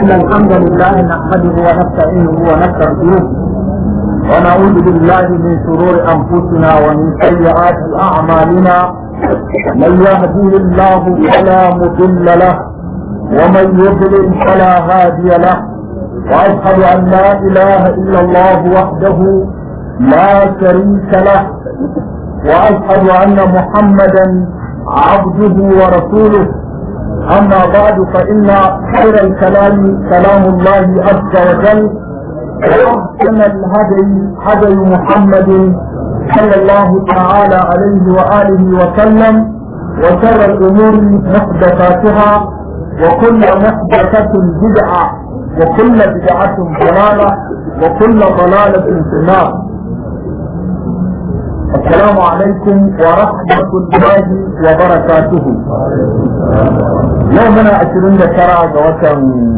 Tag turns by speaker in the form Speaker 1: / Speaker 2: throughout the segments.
Speaker 1: إن الحمد لله نحمده ونستعينه ونستغفره ونعوذ بالله من شرور أنفسنا ومن سيئات أعمالنا من يهديه الله فلا مضل له ومن يضلل فلا هادي له وأشهد أن لا إله إلا الله وحده لا شريك له وأشهد أن محمدا عبده ورسوله أما بعد فإن خير الكلام كلام الله عز وجل وأحسن الهدي هدي محمد صلى الله تعالى عليه وآله وسلم وشر الأمور محدثاتها وكل محدثة بدعة وكل بدعة ضلالة وكل ضلالة في النار السلام عليكم ورحمة الله وبركاته يومنا عشرين ترى جواتن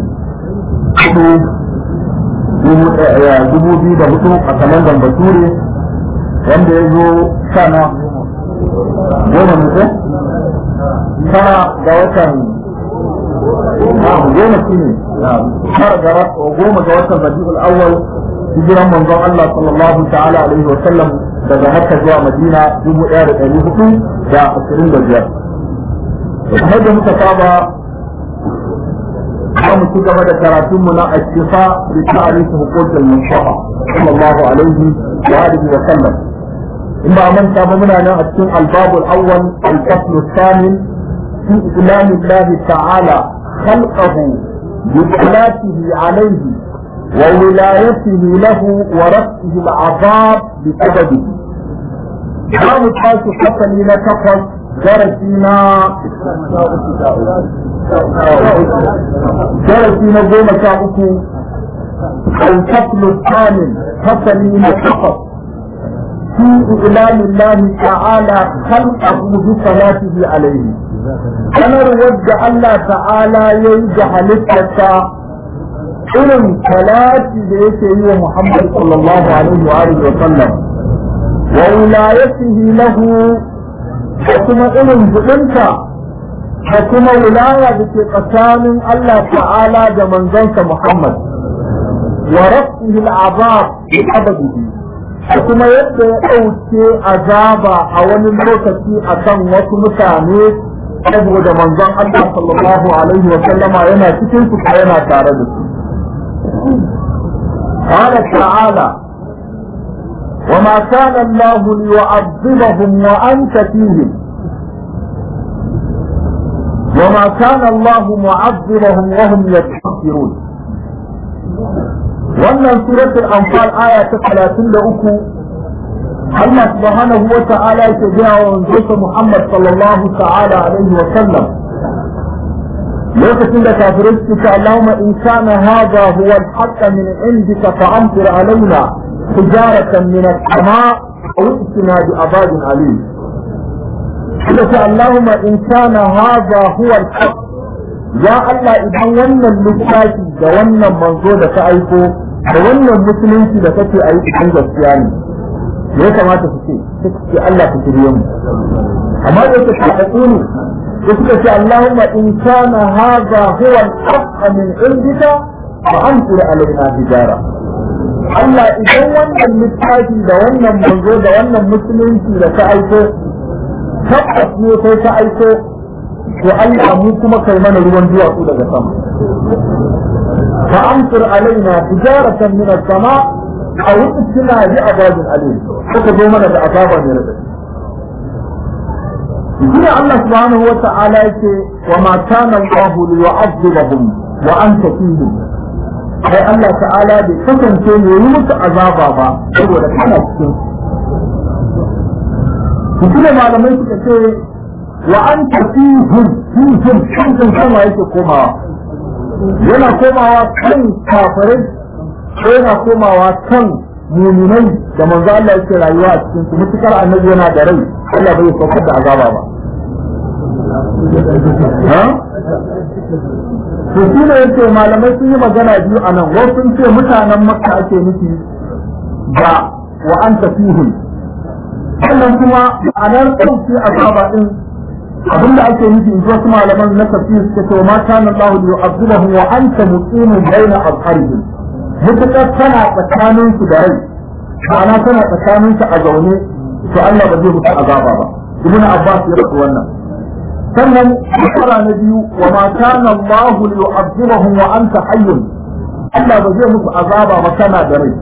Speaker 1: dubu biyu da hudu a kalandar bature wanda ya zo sana goma ne tara ga watan goma shi ne tara ga goma ga watan rabi'ul awwal hijiran manzon Allah sallallahu ta'ala alaihi wa sallam daga Makka zuwa Madina dubu ɗaya da ɗari hudu da ashirin da biyar. Kamar da muka saba za mu ci gaba da karatunmu na ashifa da ta'arif hukukin Mustafa sallallahu alaihi wa alihi wa sallam. In ba manta ba muna nan a cikin albabul awwal al-fasl الثامن في إعلان الله تعالى خلقه بصلاته عليه وولايته له ورفعه العذاب بسببه za mu tashi fasali na takwas darasi na darasi na goma sha uku الفصل الثامن فصل نتقص في إعلان الله تعالى خلقه بصلاته عليه أنا رود الله تعالى يجعل halittarsa irin talati da yake yi wa Muhammad sallallahu alaihi wa alihi wa sallam وولايته له وكما إلن جئنك وكما ولاية بك قسام الله تعالى جمن زنك محمد ورفعه العذاب بأبده وكما يبدأ أوتي عذابا أول الموتى أكن وكمتاني saboda manzon Allah sallallahu alaihi wa sallama yana cikin su yana tare da su. قال تعالى وما كان الله ليعذبهم وأنت فيهم وما كان الله معذبهم وهم يستغفرون wannan suratul anfal aya ta 33 Allah subhanahu wa ta'ala yake gaya wa wanzuwa Muhammad sallallahu ta'ala alaihi wa sallam lokacin da kafirai suke ce Allahumma in kana hadha huwa al-haqq min indika fa amtir alaina حجارة من السماء أو ائتنا بعذاب أليم. اللهم إن كان هذا هو الحق يا الله إذا ولنا اللساتي da wannan manzo da ka aiko da wannan musulunci da kake a yi cikin gaskiya ne me ya kamata su ce ce Allah ku shirye mu amma da yake tafaɗu ne da suka ce Allahumma in kana hadha huwa al-haqq min indika fa anzir alaina hijara Allah idan wannan littafi da wannan manzo da wannan musulunci da ta aiko tabbas ne sai ta aiko to Allah mu kuma kai mana ruwan duwatsu daga sama fa amsir alaina tijaratan min as-sama aw itina bi azabin alim kuka zo mana da azaba ne radadi Shine Allah subhanahu wa ta'ala yake wa ma kana Allah liyu'adhibahum wa anta fihim sai Allah ta'ala bai kasance ne yi musu azaba ba saboda kana cikin su kuma malamai suka ce wa an tafi hun hun hun kankan sama yake komawa yana komawa kan kafirai ko yana komawa kan muminai da manzo Allah yake rayuwa a cikin su mutukar annabi yana da rai Allah bai saukar da azaba ba to shi ne yake malamai sun yi magana biyu a nan wasu sun ce mutanen makka ake nufi da wa an tafihim sannan kuma ma'anar ɗauki azaba ɗin abinda ake nufi in wasu malaman na tafsir suka ce ma kana Allah li yu'adhibahum wa anta muqimun baina azharihim mutakar kana tsakanin su da rai ma'ana kana tsakanin su a zaune to Allah ba zai mutu azaba ba ibn Abbas ya rabu wannan sannan shekara na biyu wa ma kana Allah li yu'adhibahum wa anta hayyun Allah ba zai mutu azaba ba kana da rai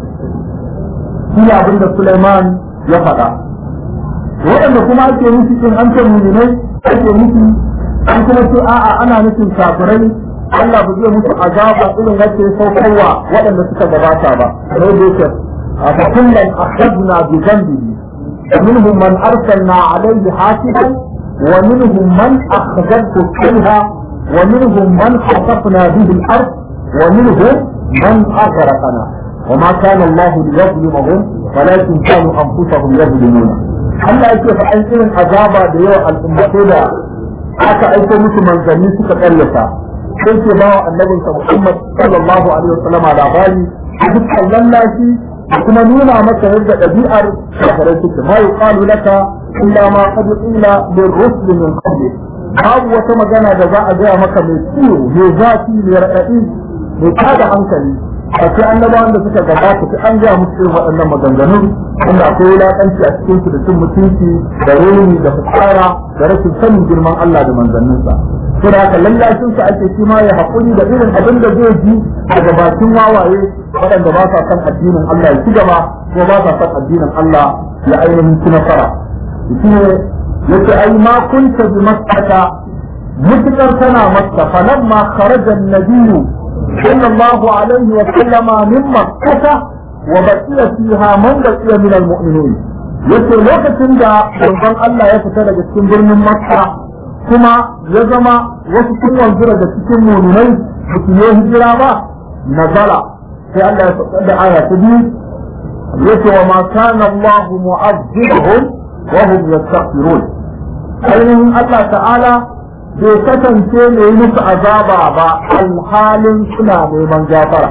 Speaker 1: shi abinda Sulaiman ya faɗa waɗanda kuma ake nufi in an ce muminai ake nufi an kuma ce a'a ana nufin kafirai Allah ba zai musu azaba irin wacce saukarwa waɗanda suka gabata ba sai da yake a fakullan akhadna bi dhanbihi ومنهم من أرسلنا عليه حاسبا ومنهم من أخذته فيها ومنهم من خسفنا به الأرض ومنهم من أغرقنا وما كان الله ليظلمهم ولكن كانوا أنفسهم يظلمون Allah yake fa an irin azaba da yawa al'ummatai da aka aiko musu manzanni suka karyata sai ke bawa annabinsa Muhammad sallallahu alaihi wasallam labari a dukkan lallashi da kuma nuna maka yadda ɗabi'ar kafirai suke ma yuqalu laka illa ma qad qila lirrusul min qabli babu wata magana da za a gaya maka mai ciwo mai zafi mai raɗaɗi mai tada hankali a ce annabawan da suka gabata sai an gaya musu irin waɗannan maganganun wanda akwai wulaƙanci a cikin su da cin mutunci da reni da fitsara da rashin sanin girman Allah da manzanninsa to da haka lallashin sa ake shi ma ya haƙuri da irin abin da zai ji daga bakin wawaye waɗanda ba sa son addinin Allah ya ci gaba ko ba sa son addinin Allah ya ainihin ci nasara shi ne yace ai ma kunta bi makkata mutukar tana makka falamma kharaja an-nabiyyu صلى الله عليه وسلم من مكة وبقي فيها من بقي من المؤمنين yace lokacin da manzon Allah ya fita daga cikin birnin Makka kuma ya zama wasu sun wanzu daga cikin muminai da su yi hijira ba nazala sai Allah ya faɗa da aya ta biyu yace wa ma kana Allah mu'azzibahum wa hum yastaghfirun ainihin Allah ta'ala bai kasance mai musu azaba ba alhalin suna neman gafara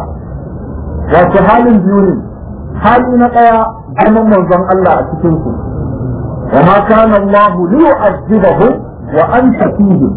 Speaker 1: wace halin biyu ne hali na ɗaya zaman manzon Allah a cikin su wa ma kana Allah li yu'azzibahu wa anta fihim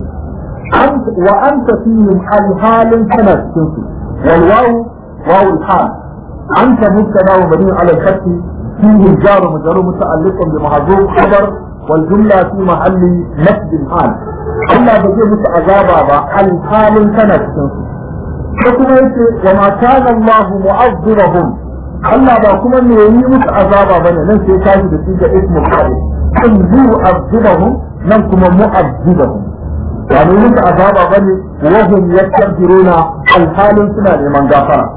Speaker 1: wa anta fihim alhalin kana cikin su wal wawu wawu al-hal anta mubtada wa mabni ala al-fath fihi jar majrur muta'alliq bi mahdhuf khabar والجملة في محل نسب الحال Allah ba zai musu azaba ba alhalin kana cikin su ko kuma yace wa ma kana Allah mu'azzibahum Allah ba kuma me yi musu azaba bane nan sai ka ji da shi ga ismu fa'il kan yu'azzibahum nan kuma mu'azzibahum ba ne musu azaba bane wa hum yastabiruna alhalin suna neman gafara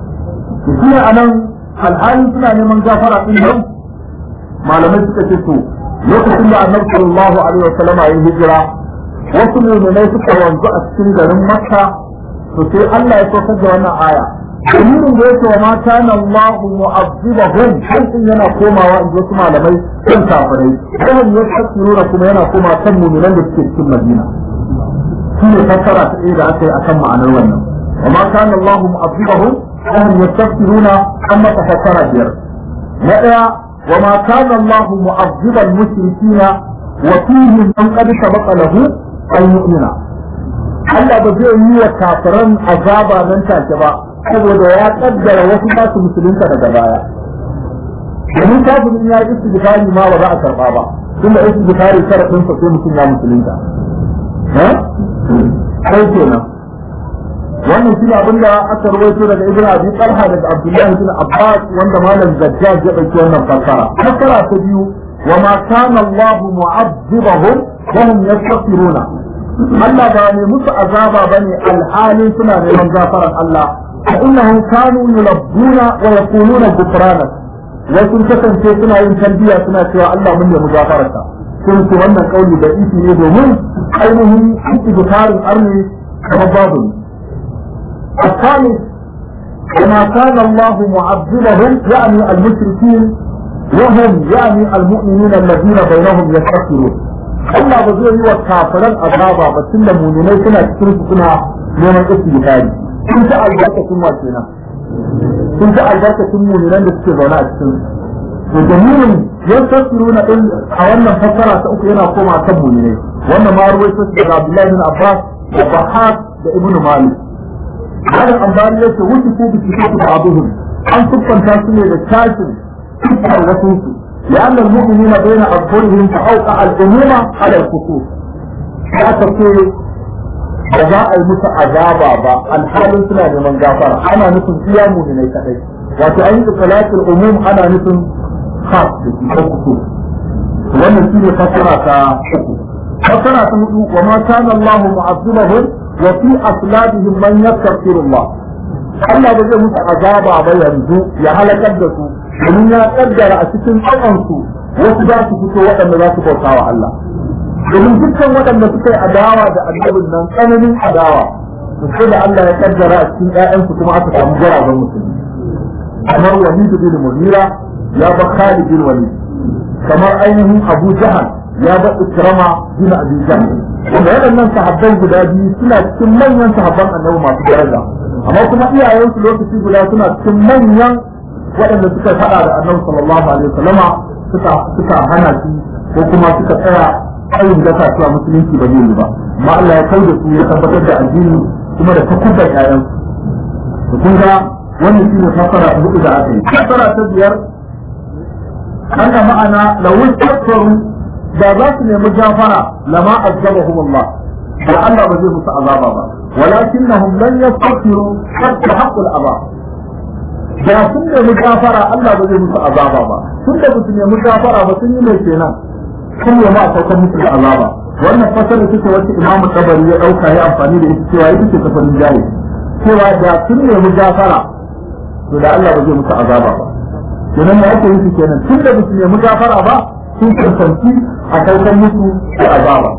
Speaker 1: shi anan alhalin suna neman gafara din nan malamai suka ce to lokacin da annabi sallallahu alaihi wa sallama ya hijira wasu mu'minai suka wanzu a cikin garin Makka to sai Allah ya saukar da wannan aya dalilin da yake wa mata na Allah mu'azzibahum sai yana komawa in wasu malamai kan kafirai sai ya tsirura kuma yana koma kan mu'minan da suke cikin Madina shine fassara ta ɗaya da aka yi akan ma'anar wannan wa ma kana Allah mu'azzibahum ahum yastaghfiruna amma tafassara biyar na ɗaya وما كان الله معذب المشركين وفيهم من قد سبق له أن يؤمن Allah ba zai yi wa kafiran azaba nan take ba saboda ya kaddara wasu ba su musulunta daga baya domin kafirin ya yi istighfari ma ba za a karba ba tunda istighfari sharafin sa sai mutum ya musulunta eh sai kenan wannan shi abin da aka rawaito daga ibn abi talha daga abdullahi bin abbas wanda malam zajjaj ya dauki wannan fassara fassara ta biyu wa ma kana allah mu'azzibahum wa hum yastaghfiruna Allah ba ne musu azaba bane alhali suna neman gafaran Allah fa innahum kanu yulabbuna wa yaquluna ghufrana wa sun kasance suna yin talbiya suna cewa Allah mun nemi gafararka sun ce wannan kauli da isi ne domin ainihin istighfarin arni kamar babu ne الثالث وما كان الله معذبهم يعني المشركين وهم يعني المؤمنين الذين بينهم يستغفرون Allah ba zai yi wa kafiran azaba ba tun da muminai suna cikin su suna neman istighfari sun ta albarkacin wa kenan sun ta albarkacin muminan da suke zaune a cikin to dalilin yan tafsiru na din a wannan fassara ta uku yana koma kan muminai wannan ma ruwaito daga Abdullahi bin Abbas da Bahad da Ibn Malik هذا الأنبار يسي وصفوا بصفات بعضهم أن تبقى تاسمية للكاشف تبقى وصوصه لأن المؤمنين بين أظهرهم فأوقع الأمومة على الخصوص لا تقول جزاء المسا عذابا با الحال سنة من غافرة أنا نسم قيامه من يتحي وتعيد صلاة الأموم أنا نسم خاص بالخصوص wannan shi ne fasara ta uku fasara ta hudu wa ma kana Allah mu'azzibahum wa fi aslabihim man yastaghfirullah Allah ba zai musu azaba ba yanzu ya halakar da su domin ya kaddara a cikin tsakansu wasu za su fito waɗanda za su bauta wa Allah domin dukkan waɗanda suka yi adawa da annabin nan tsananin adawa to sai da Allah ya kaddara a cikin ƴaƴansu kuma aka samu garaben musulmi kamar Walid bin Mughira ya ba Khalid bin Walid kamar ainihin Abu Jahal ya ba Ikrama bin Abi Jahl wanda waɗannan sahabban guda biyu suna cikin manyan sahabban annabi masu daraja amma kuma iyayensu lokaci guda suna cikin manyan waɗanda suka faɗa da annabi sallallahu alaihi wasallama suka suka hana shi ko kuma suka tsaya ayin da cewa musulunci ba zai yi ba amma Allah ya kai da su ya tabbatar da addini kuma da takubbar ƴaƴan su kun ga wannan shi ne fasara ta hudu da aka yi fasara ta biyar haka ma'ana lawun takwaru da za su nemi gafara lama azabahum Allah da Allah ba zai musu azaba ba walakinnahum lan yastaghfiru hatta haqqul azab da sun nemi gafara Allah ba zai musu azaba ba tun da su nemi gafara ba sun yi mai kenan sun nemi a saukar musu da azaba wannan fasara take wacce Imam Tabari ya dauka ya amfani da ita cewa ita ce tafarin jari cewa da sun nemi gafara to da Allah ba zai musu azaba ba kenan ya ake yi kenan tun da su nemi gafara ba sun cancanci a saukar musu da azaba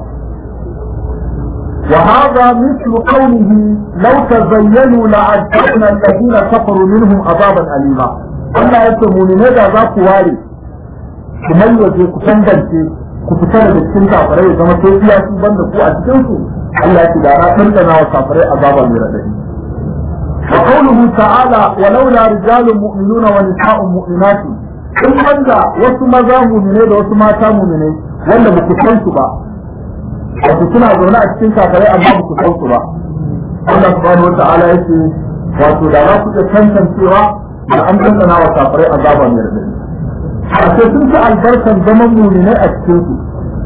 Speaker 1: وهذا مثل قوله لو تزينوا لعذبنا الذين كفروا منهم عذابا أليما Allah ya ce muminai da za ku ware ku mayyace ku tangance ku fita daga cikin kafirai ya zama sai iya su banda ku a cikin su Allah ya ce da na tantana wa kafirai azaba mai radadi wa qawluhu ta'ala walaula rijalun mu'minuna wa nisa'un mu'minatun in banda wasu maza muminai da wasu mata muminai wanda ba ku san su ba wato suna zaune a cikin kafirai amma ba ku san su ba Allah subhanahu wa ta'ala yake wato da za ku iya tantancewa da an tantana wa kafirai azaba mai radadi a sai sun ci albarkan zaman muminai a cikin su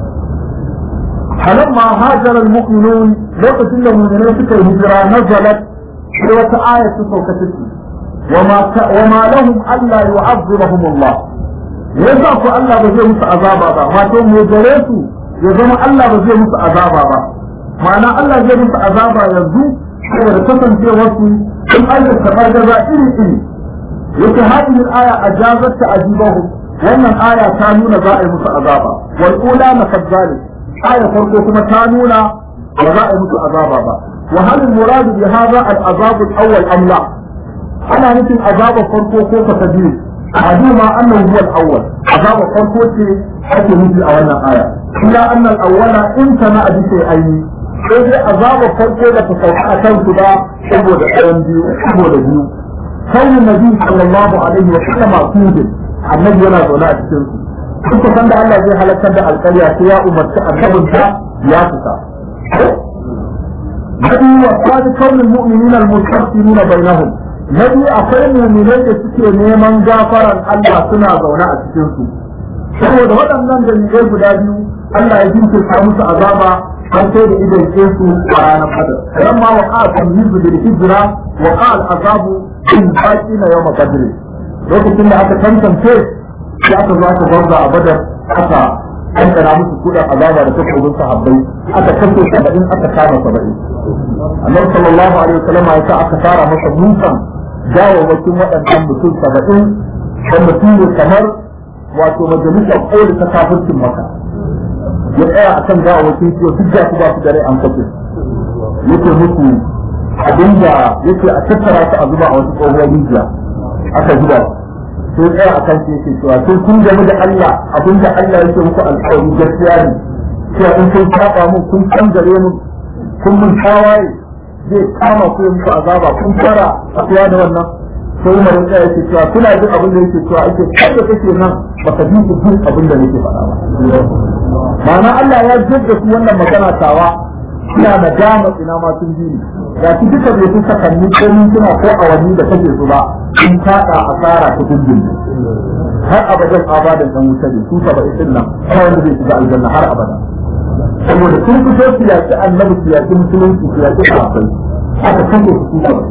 Speaker 1: فلما هاجر المؤمنون لوقت المؤمنين سكر هجرة نزلت في آية سوكتك وما ك... وما لهم ألا يعذبهم الله يزعف ألا بزي مس عذابا با ما توم يجريسو يزم ألا بزي مس عذابا با معنى ألا زي مس عذابا يزو saboda kasancewarsu sun aikata fargaza iri iri yake hadin aya ajazat ta ajibahu wannan aya ta nuna za a yi musu azaba wal ula na kadzalik aya farko kuma ta nuna ba za a yi musu azaba ba wa hal murad bi hadha al azab al awwal am la ana nufin azaba farko ko ka tabi aduma annahu huwa al awwal azaba farko ce ake nufi a wannan aya illa anna al awwala in kana abi sai ayi sai dai azaba farko da ta sauka a kan su ba saboda ɗayan biyu saboda biyu kawai nabi sallallahu alaihi wa sallama kudin annabi yana zaune a cikin su duk san da Allah zai halakar da alƙarya sai ya umarci annabinsa ya fita nabi wa qad kawul mu'minina al-mustaghfiruna bainahum nabi akwai mu'minai da suke neman gafaran Allah suna zaune a cikin su saboda waɗannan dalilai guda biyu Allah ya jinkirta musu azaba har sai da idan ke su a ranar kadar ran ma wa qa'a tamyizu bil hijra wa qa'a al-azabu in baqina yawm qadr lokacin da aka tantance sai aka zo aka gwamza a badar aka kankana musu kudan azaba da takobin sahabbai aka kashe saba'in aka kama saba'in annabi sallallahu alaihi wasallam ya sa aka tara masa mutan gawawwakin waɗannan mutum saba'in wanda su ne kamar wato majalisar koli ta kafircin maka ya tsaya a kan gawawwakin su duk da su ba su dare an kashe yake musu abinda yake a tattara su a zuba a wasu tsohuwar rijiya aka zuba su sai tsaya a kan shi yake cewa sai kun gami da Allah abinda Allah yake muku alƙawari gaskiya ne cewa in kun saba mun kun kangare mun kun mun tawaye zai kama ku muku azaba kun fara akuwa da wannan sai umar ya yake cewa kuna jin abin da yake cewa ake kai da kake nan baka ji su jin abin da nake faɗa ba ma'ana Allah ya jadda su wannan magana tawa suna da dama ina ma sun ji ga shi duka bai fi sakanni ko mintuna ko awanni da kake su ba in kaɗa asara ta dindin har abadan abadan dan wuta ne su saba isin nan kawai da zai shiga aljanna har abada saboda sun fito su yaƙi annabi su yaƙi musulunci su yaƙi sahabbai aka kashe su saba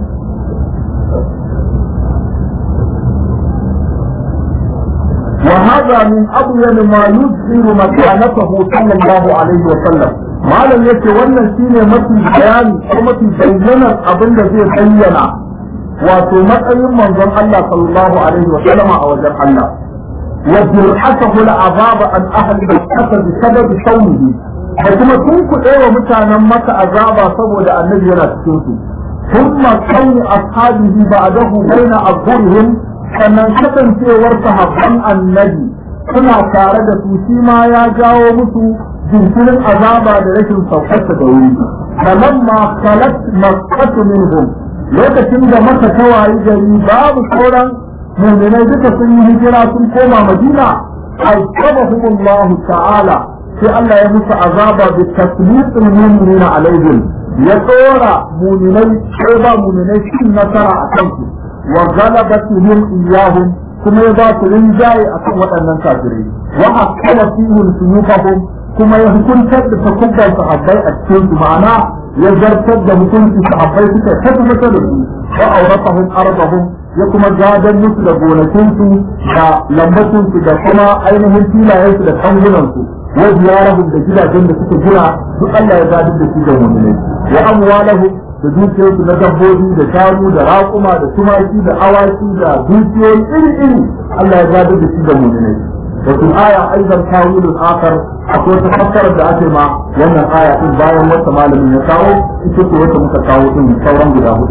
Speaker 1: وهذا من أبين ما يظهر مكانته صلى الله عليه وسلم malam yake wannan shine mafi bayani ko mafi bayyanar abin da zai bayyana wato matsayin manzon Allah sallallahu alaihi wa sallam a wajen Allah wa jir'atuhu al'azab an ahli al-qasr bi sabab sawmihi da kuma sun kuɗe wa mutanen maka azaba saboda annabi yana cikin su thumma kauni ashabihi ba'dahu baina azhurihim sannan kasancewar sahabban annabi suna tare da su shi ma ya jawo musu jinkirin azaba da rashin saukarsa da wuri kaman ma khalat makkatu minhum lokacin da maka ta wayi gari babu sauran mu'minai duka sun yi hijira sun koma madina azabahum Allah ta'ala sai Allah ya musu azaba bi tasliqil mu'minina alaihim ya tsora mu'minai ko ba mu'minai cikin nasara a kansu wa galabatihim iyahum kuma ya ba su rinjaye akan waɗannan kafirai wa akala fihim suyufahum kuma ya hukuntar da takubban sahabbai a cikin su ma'ana ya zartar da hukunci sahabbai suka tabbata da su wa auratahum arbahum ya kuma gadon musu da gonakin su da lambacin su da kuma ainihin filayen su da kangunan su wa ziyarahum da gidajen da suka gina duk Allah ya gadar da su da mu'minai wa amwalahum da dukiyarsu na dabbobi da shanu da raƙuma da tumaki da awaki da dukiyoyi iri-iri Allah ya gadar da shi da mu'minai وفي الآية أيضا تاويل آخر أقول تفكر بأتي ما وأن الآية إن بايا وسمال من يتاو إتكو وسمتكاو إن ثورا بلاهو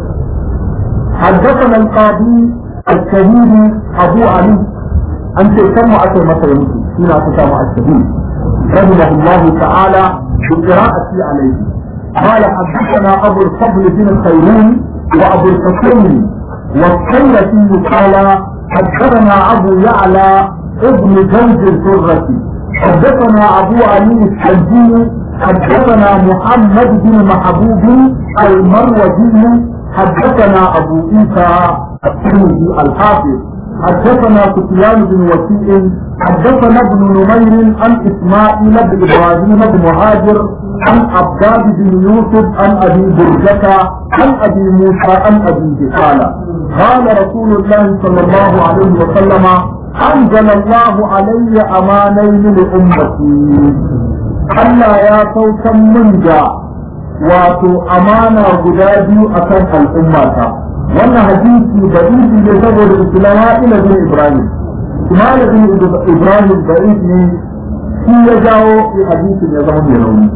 Speaker 1: حدثنا القاضي الشهيد أبو علي أنت كم أتي مثلا يمكن فينا تسامع الشهيد رحمه الله تعالى بقراءتي عليه قال حدثنا أبو الفضل بن الخيرون وأبو الحسين والخيرتي قال حدثنا أبو يعلى ابن زوج الفرة حدثنا أبو علي الحجي حدثنا محمد بن محبوب المروزي حدثنا أبو عيسى الترمذي الحافظ حدثنا سفيان بن وكيع حدثنا ابن نمير عن إسماعيل بن إبراهيم بن مهاجر عن عباد بن يوسف عن أبي برجة عن أبي موسى عن أبي قال قال رسول الله صلى الله عليه وسلم أنزل الله علي أمانين لأمتي Allah ya saukan min da wato amana guda biyu a kan al'ummata wannan hadisi da izi ne saboda islama ila bin ibrahim ismail bin ibrahim da ne shi ya jawo hadisin ya zama mai rauni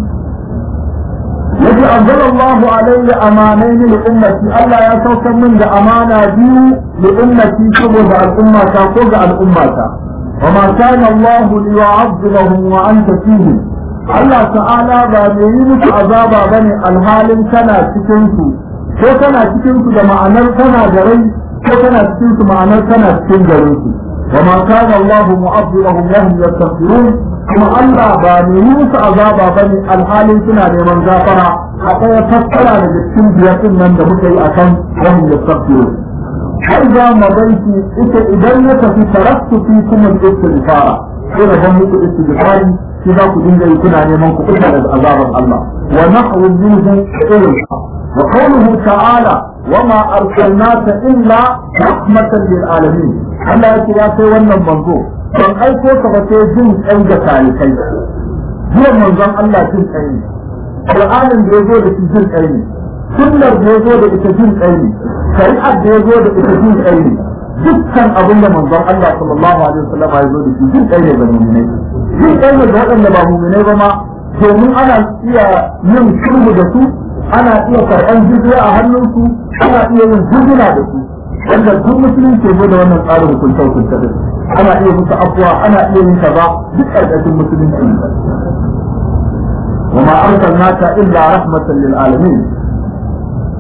Speaker 1: yaji anzala Allahu alayya amanaini li ummati Allah ya saukar min da amana biyu li ummati saboda al'ummata ko ga al'ummata وما كان الله ليعذبهم وانت فيهم Allah ta'ala ba mai yi musu azaba bane alhalin kana cikin su ko kana cikin su da ma'anar kana da rai ko kana cikin su ma'anar kana cikin garin su وما كان الله معذبهم وهم يستغفرون kuma Allah ba mai yi musu azaba ba ne alhalin suna neman gafara a ɗaya fassara daga cikin biyar nan da muka yi a kan wani ya sabbiyo. Har za mu baiki ita idan ya tafi taraktu fi kuma istighfara sai da ban muku istighfari shi za ku dinga yi kuna neman ku kuka daga azaban Allah wa nahwu minhu irin wa qawluhu ta'ala wa ma arsalnaka illa rahmatan lil alamin Allah ya ce ya kai wannan manzo ban aiko ka ba sai jin kai da talikai zuwan manzon Allah jin kai ne Qur'anin da yazo da shi jin kai ne sunnar da yazo da ita jin kai ne shari'ar da yazo da ita jin kai ne dukkan abin da manzon Allah sallallahu alaihi wasallam ya zo da shi jin kai ne ga mu'minai jin kai ne ga waɗanda ba mu'minai ba ma domin ana iya yin sulhu da su ana iya karɓan jizya a hannunsu ana iya yin hujuna da su wanda duk musulunci ne da wannan tsarin hukunta hukunta din ana iya musu abuwa ana iya yin kaza duk ƙarƙashin musulunci ne وما أرسلناك إلا رحمة للعالمين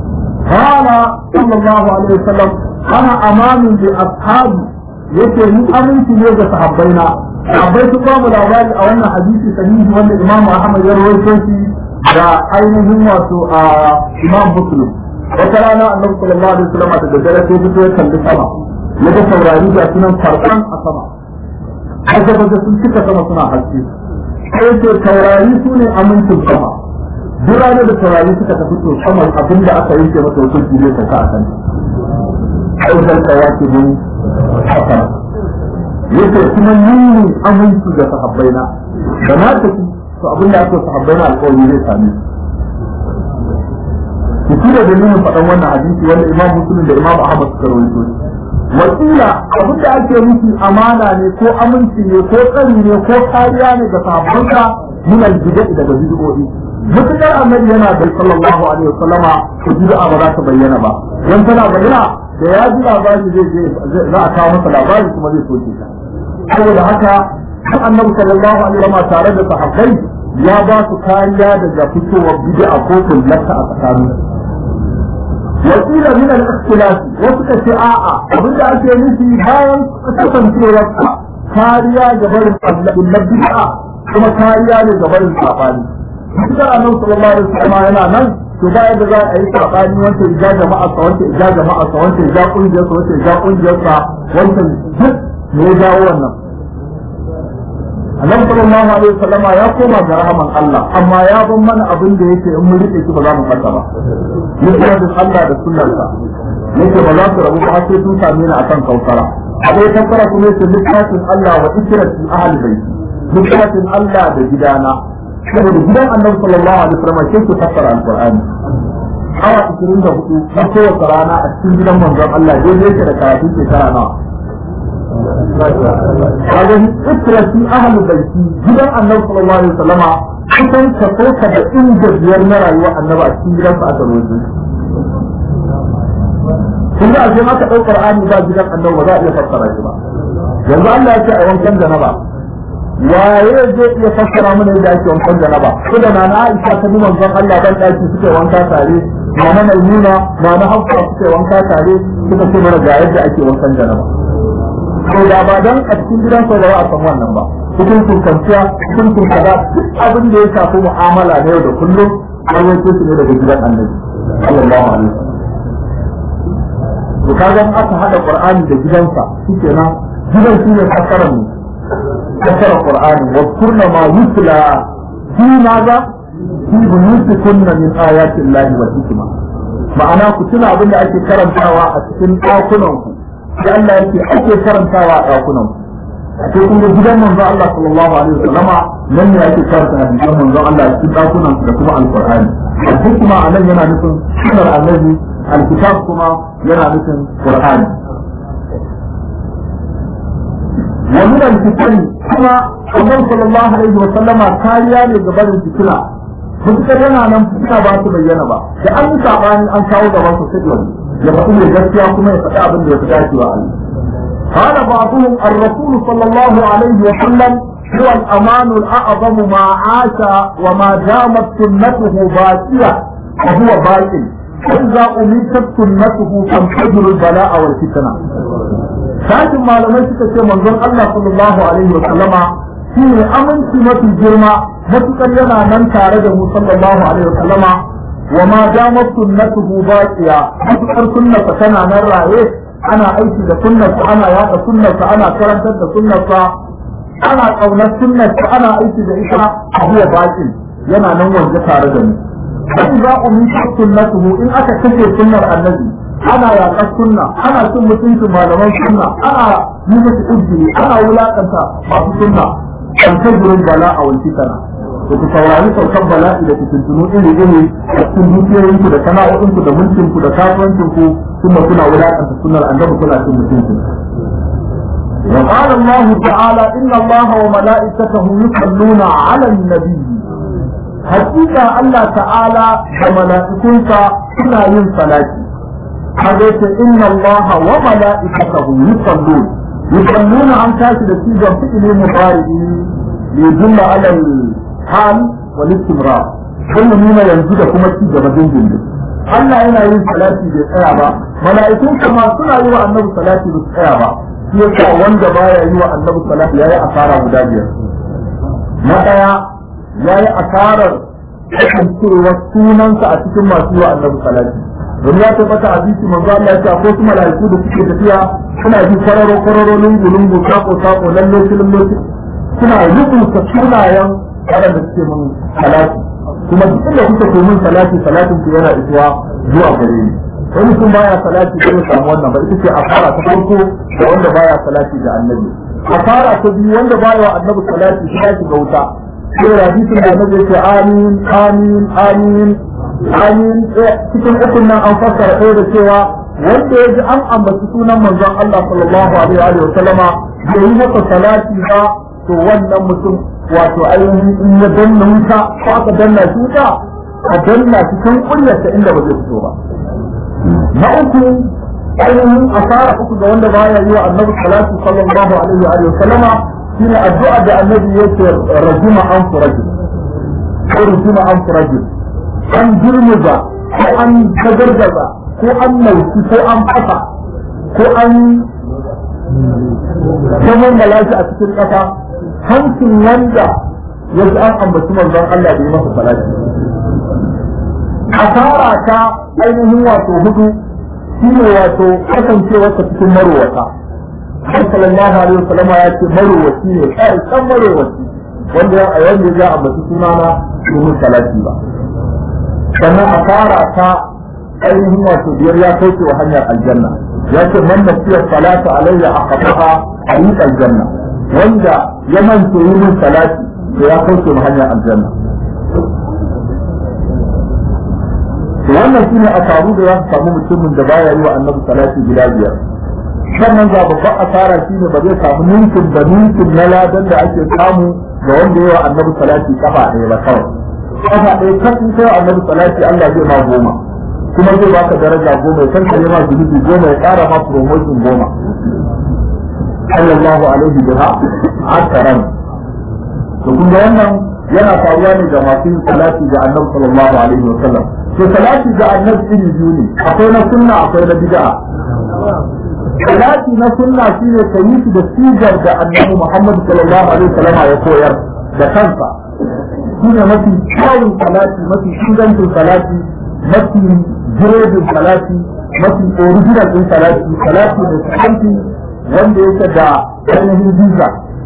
Speaker 1: قال صلى الله عليه وسلم انا امان باصحابي yake ni aminci ne ga sahabbaina sahabbai su ba mu labari a wannan hadisi sahihi wanda Imam Ahmad ya rawaito shi da ainihin wato a Imam Muslim wata rana Annabi sallallahu alaihi wasallam da daddare sai fito ya kalli sama ya ga saurari da sunan farkon a sama har da sun cika sama suna haske sai ce taurari su ne amincin sama duk ranar da taurari suka tafi to sama abin da aka yanke masa hukunci zai sauka a kan aikar kawaki bin hasana yake kuma nuni aminci ga sahabbaina da na tafi to abin da aka sahabbaina alƙawari zai same su su da dalilin faɗan wannan hadisi wanda imam muslim da imam ahmad suka rawaito wakila abin da ake nufi amana ne ko aminci ne ko tsari ne ko kariya ne ga sahabbanka min al-bid'a daga bid'o'i mutukar annabi yana da sallallahu alaihi wasallama ko bid'a ba za ta bayyana ba dan tana bayyana da ya ji labari zai je za a kawo masa labari kuma zai soke ta saboda haka duk annabi sallallahu alaihi wasallama tare da sahabbai ya ba su kariya daga fitowar bid'a ko kullata a tsakanin wakila min al-ikhtilaf wasu ka ce a'a abin da ake nufi bayan kasancewar kariya ga barin Allah bid'a kuma kariya ne ga barin sabani Kusa annabi sallallahu alaihi wasallam yana nan to ba yadda za a yi sabani wanda ya jama'a sa wanda ya jama'a sa wanda ya kungiyar sa wanda ya kungiyar sa wanda duk ne ya jawo wannan Annabi sallallahu alaihi wasallam ya koma ga rahaman Allah amma ya ban mana abin da yake in mun rike shi ba za mu fata ba yake da Allah da sunnarsa yake ba za su rabu ba sai sun same ni akan kausara abai kaffara kuma yake littafin Allah wa ikrati ahli baiti littafin Allah da gidana saboda gidan annabi sallallahu alaihi wasallam ke ku fassara alqur'ani awa 24 na kowace rana a cikin gidan manzon Allah dai yake da karatu shekara nawa kaga ikrati ahli baiti gidan annabi sallallahu alaihi wasallama kusan kaso ka da inda biyar na rayuwa annabi a cikin gidan sa aka roje kun ga ashe aka ɗau qur'ani ba gidan annabi ba za a iya fassara shi ba yanzu Allah ya ce a wankan janaba waye zai iya fassara mana yadda ake wankan janaba ko da na Aisha ta nuna manzon Allah ban daki suke wanka tare mama Maimuna mama Hafsa suke wanka tare suka ce mana ga yadda ake wankan janaba to da ba dan a cikin gidan sa ba a san wannan ba cikin kunkanciya cikin kunkaza duk abin da ya shafi mu'amala na yau da kullum an wanke su ne daga gidan Annabi sallallahu alaihi wasallam to kaga aka hada Qur'ani da gidansa shikenan gidan shi ne fassarar mu ذكر القرآن واذكرن ما يتلى في ماذا؟ في بيوتكن من آيات الله والحكمة ma'ana ku tuna abin da ake karantawa a cikin ɗakunan ku da Allah yake ake karantawa a ɗakunan ku a cikin kuma gidan manzon Allah sallallahu alaihi wasallama nan ne ake karanta hadisan manzon Allah a cikin ɗakunan da kuma alqur'ani al-hikma anan yana nufin sunar annabi al-kitab kuma yana nufin qur'ani ومن الفتن كما النبي صلى الله عليه وسلم كاريا ne ga barin fitina mutukar yana nan fitina ba su bayyana ba da an yi sabani an kawo gaban su sai wani ya faɗi mai gaskiya kuma ya faɗi abin da ya fi dacewa a yi قال بعضهم الرسول صلى الله عليه وسلم هو الأمان الأعظم ما عاش وما دامت سنته باقية وهو باقي فإذا أميتت سنته تنفجر البلاء والفتنة sashin malamai suka ce manzon Allah sallallahu alaihi wa sallama shi ne aminci mafi girma matukar yana nan tare da mu sallallahu alaihi wa sallama wa ma damar sunnatuhu baqiya matukar sunnarsa tana nan raye ana aiki da sunnarsa ana yaɗa sunnarsa ana karantar da sunnarsa ana ƙaunar sunnarsa ana aiki da ita a huwa baqin yana nan wanda tare da mu sai za ku mita sunnatuhu in aka kashe sunnar annabi ana yaƙar sunna ana cin mutuncin malaman sunna ana yi musu ujiri ana wulaƙanta masu sunna kan tajirin bala a wanci kana da ku saurari saukan bala'i da fitintunu iri iri a cikin dukiyoyinku da sana'o'inku da mulkinku da kasuwancinku kuma kuna wulaƙanta sunnar annabi kuna cin mutuncin وقال الله تعالى إن الله وملائكته يصلون على النبي حقيقة الله تعالى وملائكته كنا yin salati. حديث إن الله وملائكته يصلون يصلون عن كاشف السيجا فعل مضارع ليدل على الحال والاستمرار كل مما ينزل كما السيجا بدين جنب Allah yana yin salati bai tsaya ba mala'ikun kuma suna yi wa annabi salati bai tsaya ba shi yasa wanda baya yi wa annabi salati yayi asara guda biyar na daya yayi asarar kasancewar sunansa a cikin masu yi wa annabi salati domin ya tabbata a bisi manzo Allah ya ce akwai su mala'iku da suke tafiya suna bi kwararo kwararo lungu lungu sako sako lalle lalle suna rubuta sunayen waɗanda suke mun salati kuma duk da kuka ke mun salati salatin ku yana isuwa zuwa gare ni wani sun baya salati da ya samu wannan ba ita ce asara ta farko da wanda baya salati da annabi asara ta biyu wanda baya wa annabi salati sai ya shiga wuta sai hadisin da annabi ya ce amin amin amin amin cikin ukun nan an fassara ɗaya da cewa wanda ya ji an ambaci sunan manzon Allah sallallahu alaihi wa sallama bai yi masa salati ba to wannan mutum wato ainihin in ya danna wuta ko aka danna shi wuta a danna shi kan kunyarsa inda ba zai fito ba na uku ainihin asara uku ga wanda baya yi wa annabi salatu sallallahu alaihi wa sallama shine addu'a da annabi yake rajuma an furajin ko rajuma an furajin an girmiza ko an tagargaza ko an nauki ko an fasa ko an zaman malashi a cikin ƙasa hancin wanda ya ji an ambaci manzon Allah da yi masa salati asara ta ainihin wato hudu shine wato kasancewarsa cikin marowata har sallallahu alaihi wasallam ya ce marowaci ne kai kan marowaci wanda ya wanda ya ambaci sunana domin salati ba sannan asara ta ainihin wato biyar ya kauce wa hanyar aljanna ya ce man nasiya salatu alayya aqtaha ayyuka aljanna wanda ya manta yi min salati to ya kauce wa hanyar aljanna to wannan shine asaru da za su samu mutumin da baya yi wa annabi salati guda biyar sannan ga babban asara shine ba zai samu ninkin da ninkin na ladan da ake samu ga wanda yi wa annabi salati kafa ɗaya ba kawai kafa ɗaya kan in kai wa annabi salati Allah zai ma goma kuma zai baka daraja goma ya kankare ma zunubi goma ya ƙara ma promotion goma sallallahu alaihi biha akaran to kun ga wannan yana faruwa ne ga masu salati ga annabi sallallahu alaihi wa sallam to salati ga annabi iri biyu ne akwai na sunna akwai na bid'a salati na sunna shine ka yi shi da sigar da annabi Muhammad sallallahu alaihi wa sallam ya koyar da kansa shine mafi kyawun salati mafi shugancin salati mafi giredin salati mafi original din salati salati da sahanti wanda yake da ainihin visa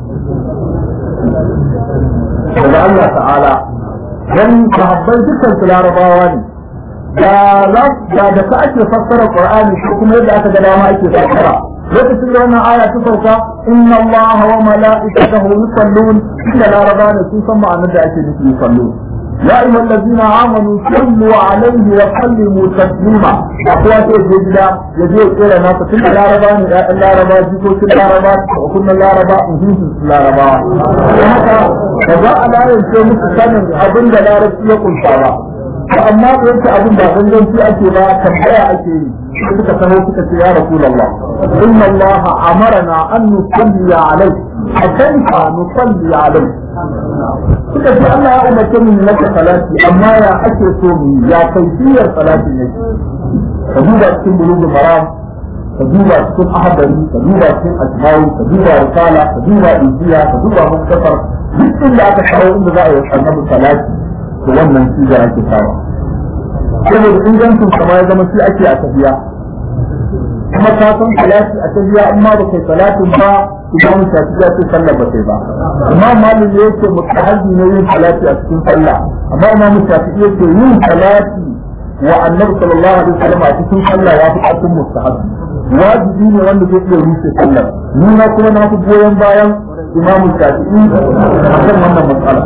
Speaker 1: daga Allah ta'ala dan sahabbai dukkan su larabawa ne da da da ka ake fassara qur'ani ko kuma yadda aka ga dama ake fassara lokacin da wannan aya ta sauka inna Allah wa mala'ikatahu yusallun inda laraba ne sun san ma'anar da ake nufi yusallun يا أيها الذين آمنوا صلوا عليه وسلموا تسليما أقوى جدا يجي إلى ناس كل لا ربا لا ربا جيكو كل لا ربا وكل لا ربا وهم لا ربا وهذا فجاء لا ينسي مستسلم أبن لا ربا يقول شعبا فأما قلت أبن لا غنجن في أكيبا تنبيع أكيبا suka taho suka ce ya Rasulullah inna Allah amarna an nusalli alayk hakaifa nusalli alayk suka ce Allah ya umarce mu maka salati amma ya ake so mu ya kaifiyar salati ne ka duba cikin bulugul maram ka duba cikin ahadari ka duba cikin ajmawi ka duba risala ka duba injiya ka duba muktasar duk inda aka kawo inda za a yi annabi salati to wannan shi da ake kawo saboda ingancin kama ya zama shi ake a tafiya kuma ka san salati a tafiya amma ba kai salatin ba idan shafi ya ce sallah ba kai ba amma malin ne yake mutahaji ne yin salati a cikin sallah amma imam shafi yake yin salati wa annabi sallallahu alaihi wasallam a cikin sallah ya fi cikin mustahab wajibi ne wanda zai iya rushe sallah ni na kuma na fi goyon bayan imam shafi'i a kan wannan matsala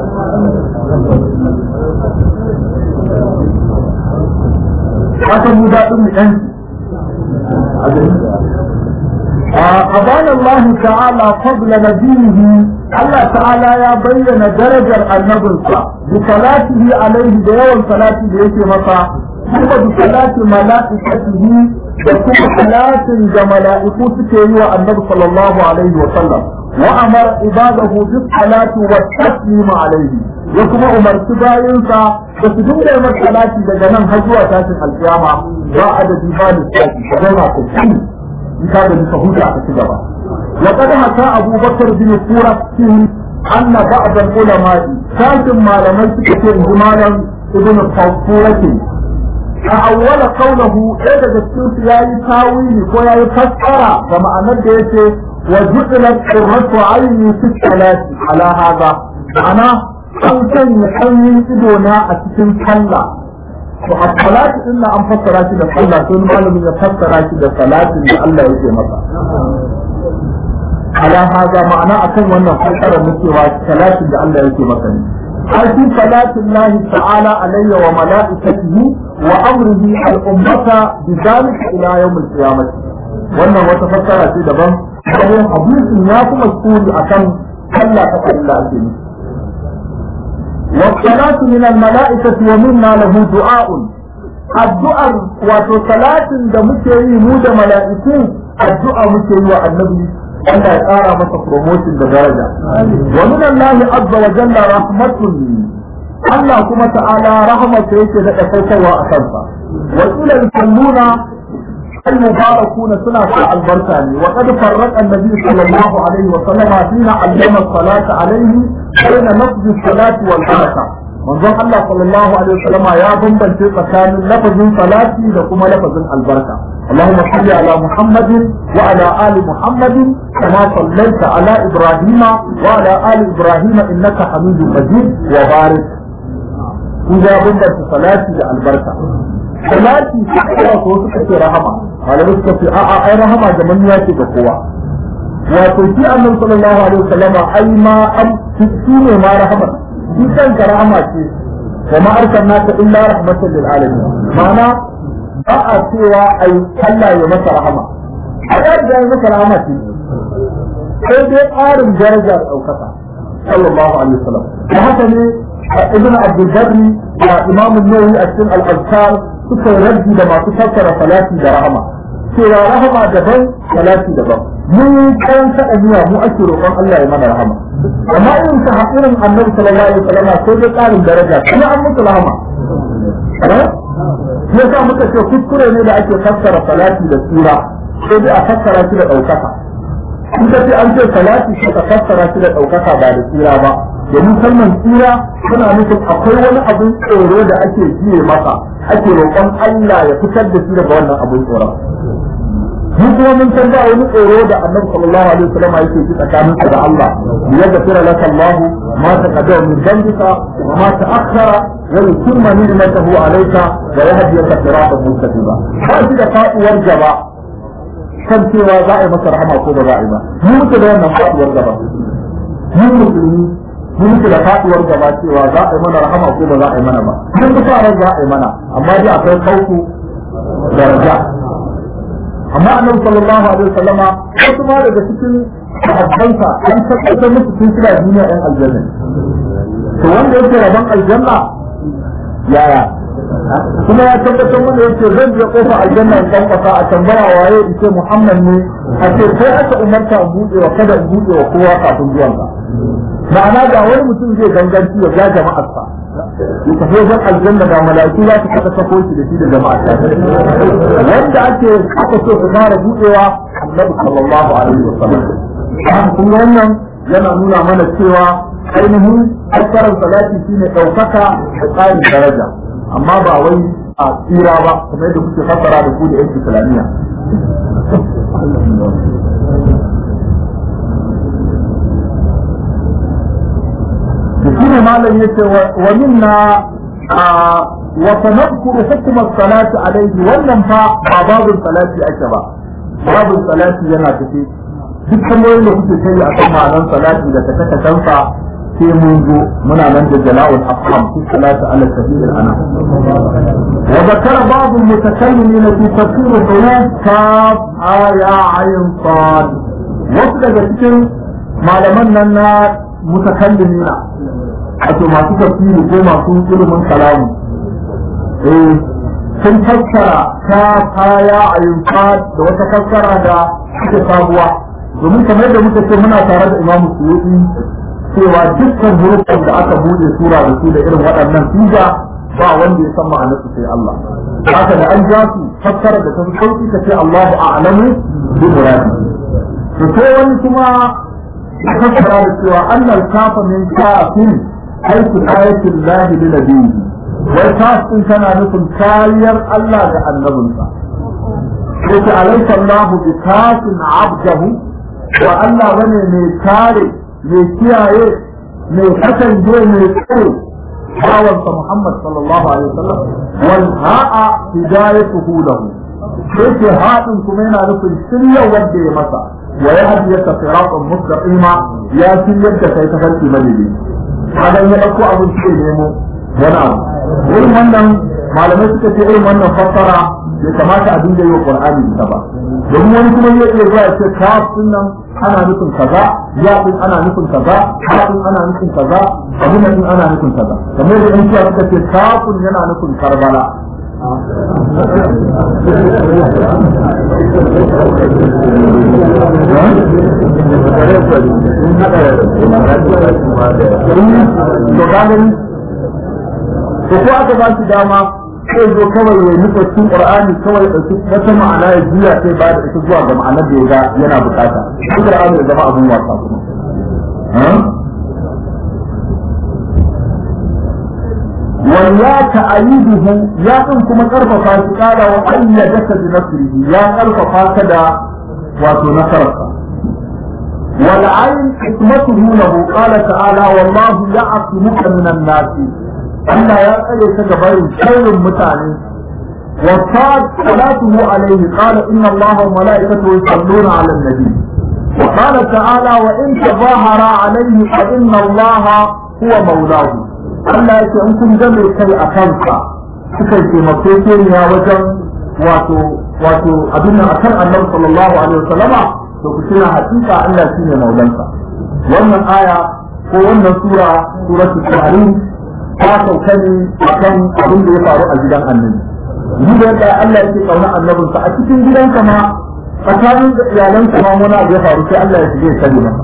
Speaker 1: haka mu daɗin mu ɗan أبان الله تعالى فضل نبيه الله تعالى يا بين درجة النبي بصلاته عليه بيوم صلاته بيته مطا ثم بصلاة ملائكته وكم صلاة ملائكته كيوا النبي صلى الله عليه وسلم وأمر عباده بالصلاة والتسليم عليه يكما أمر سباينسا بسجون لما الصلاة لجنان هجوة تاسم القيامة بعد ديبان الساكي فجونا تسليم بكاد بسهولة أكتبها وقد حكى أبو بكر بن سورة أن بعض العلماء كاتم ما لم يكن جمالا ابن الصورة أول قوله إذا جسوس ياي تاويلي وياي فسر كما أن يتي وجعلت قرة عيني في الصلاة على هذا أنا أوتن يحيي إدونا أتكن صلى والصلاة إلا أن فسرت إلى صلى ثم قال من فسرت إلى صلاة إلا الله يجي مطا على هذا معنى أكن وأن فسر مثل صلاة إلا الله يجي مطا في صلاة الله تعالى علي وملائكته وأمره الأمة بذلك إلى يوم القيامة wannan wata fassara ce daban bayan hadisin ya kuma suri akan Allah ta kalla ake ni والصلاة من الملائكة ومنا له دعاء الدعاء وصلاة da muke yi mu da mala'iku addu'a muke yi wa annabi Allah ya ƙara masa promotion da daraja wa min Allah azza wa jalla rahmatun Allah kuma ta'ala rahmata yake da saukarwa a kansa wa ila yusalluna المباركون سنة البركة وقد فرق النبي صلى الله عليه وسلم حين علم الصلاة عليه بين لفظ الصلاة والبركة manzon Allah sallallahu alaihi wasallam ya bambance tsakanin lafazin salati da kuma lafazin albarka Allahumma salli ala Muhammadin wa ala ali Muhammadin kama sallaita ala Ibrahim wa ala ali Ibrahim innaka Hamidum Majid wa barik kun ga bambance salati da albarka salati suka ko suka ce rahama malamai suka ce a'a ai rahama da manya ce ga kowa wato shi annabi sallallahu alaihi wasallam ai ma an shi ne ma rahama shi kanka rahama ce wa ma arsalnaka illa rahmatan lil alamin ma'ana ba a cewa ai Allah ya masa rahama a da ya masa rahama ce sai dai ƙarin daraja da ɗaukaka sallallahu alaihi wasallam da haka ne ibn abdul barri da imam an-nawawi a cikin al-azkar suka raddi da masu fassara salati da rahama cewa rahama daban salati daban mun kan kada niyya mu ake roƙon Allah ya mana rahama amma irin ta hakirin annabi sallallahu alaihi wasallam sai dai ƙarin daraja kuma an musu rahama ya sa muka ce kuskure ne da ake fassara salati da tsira sai dai a fassara shi da ɗaukaka in ka ce an ce salati sai ka fassara shi da ɗaukaka ba da tsira ba domin kalmar tsira tana nufin akwai wani abin tsoro da ake jiye masa ake roƙon Allah ya fitar da shi daga wannan abin tsoron mun kuma mun san ba wani tsoro da annabi sallallahu alaihi wasallam yake ji tsakanin sa da Allah ya gafira laka Allah ma taqaddama min dhanbika wa ma ta'akhkhara wa yutimma ni'matahu alayka wa yahdiyaka siratan mustaqima ba shi da faduwar gaba kan cewa za a yi masa rahama ko ba za a yi ba mu muke da wannan faduwar gaba mu musulmi mu muke da faduwar gaba cewa za a yi mana rahama ko ba za a yi mana ba mun fi sa za a yi mana amma dai akwai kauku daraja amma annabi sallallahu alaihi wasallama wasu ma daga cikin sahabbansa an tabbatar musu sun suna duniya ɗan aljanna to wanda yake rabon aljanna yaya kuma ya tabbatar wanda yake zan je kofa aljanna in dan kasa a tambaya waye in ce muhammad ne a ce sai aka umarta in buɗe wa kada in buɗe wa kowa kafin zuwanka ma'ana ga wani mutum zai ganganci ya ga jama'arsa ya tafi wajen aljanna da mala'iku za su kasa sako shi da shi da jama'arsa wanda ake aka so su fara buɗewa annabi sallallahu alaihi wa sallam kun ga wannan yana nuna mana cewa ainihin fassarar salati shine ɗaukaka da tsarin daraja amma ba wai a tsira ba kamar yadda kuke fassara da ku da yan islamiyya shine malam yace wa minna wa sanadkuru hukm as-salati alayhi wannan fa ba babu salati ake ba babu salati yana tafi duk kamar da kuke kai a kan ma'anar salati da kaka kansa sai mun zo muna nan da jala'ul afham fi salati ala sabil al-ana wa zakara ba'd al-mutakallimin fi tafsir huruf kaf aya ayn sad wasu daga cikin malaman nan na mutakallimina wato masu tafsiri ko masu ilimin kalamu eh sun fassara ta kaya a yunfa da wata fassara da suke sabuwa domin kamar yadda muka ce muna tare da imamu suyuti cewa dukkan hurufan da aka buɗe sura da su da irin waɗannan siga ba wanda ya san ma'anarsu sai Allah haka da an ja su fassara da ta fi sauki ka ce Allahu a'lamu bi muradi to sai wani kuma ya fassara da cewa annal kafa min kafin aikin ayatin lahi li nabiyyi wai kafin tana nufin kariyar Allah ga annabinsa sai ta alaika Allah bi kafin abdahu wa Allah bane mai kare mai kiyaye mai kasance mai tsare bawansa Muhammad sallallahu alaihi wasallam wal ha'a hidayatuhu lahu sai ce haɗin kuma yana nufin shirya wanda ya masa wa ya hadiyata siratan mustaqima ya shiryar da kai tafarki madidi kaga ya dauko abin sai nemo wani abu irin wannan malamai suka ce irin wannan fassara bai kamata a dinga yi wa qur'ani ita ba domin wani kuma zai iya zuwa ya ce kaf nan ana nufin kaza ya din ana nufin kaza ha din ana nufin kaza abin nan ana nufin kaza kamar da in cewa suka ce kafun yana nufin karbala to gani to ko aka ba shi dama sai zo kawai ya nufa cikin qur'ani kawai ya dauki wata ma'ana ya juya sai ba da ita zuwa ga ma'anar da ya ga yana bukata shi qur'ani ya zama abun wasa kuma walla ta'ayiduhu ya din kuma karfafa shi kara wa ayyadaka bi nasrihi ya karfafa ka da wato nasararsa wal ayn hikmatuhu lahu qala ta'ala wallahu ya'tumuka minan nasi Allah ya tsare ta ga barin sharrin mutane wa sad salatuhu alayhi qala inna Allaha wa malaikatahu yusalluna 'ala an-nabi wa qala ta'ala wa in tazahara alayhi fa inna Allaha huwa mawlahu Allah ya ce in kun ga mai kai a kanka suka taimake ke ya wajen wato wato abin nan akan Annabi sallallahu alaihi wasallama to ku tuna hakika Allah shine maulansa wannan aya ko wannan sura suratul tahrim ta sauka ne a kan abin da ya faru a gidan annabi ni da yadda Allah yake kauna annabinsa a cikin gidanka ma tsakanin da iyalanka ma wani abu ya faru sai Allah ya shige sani maka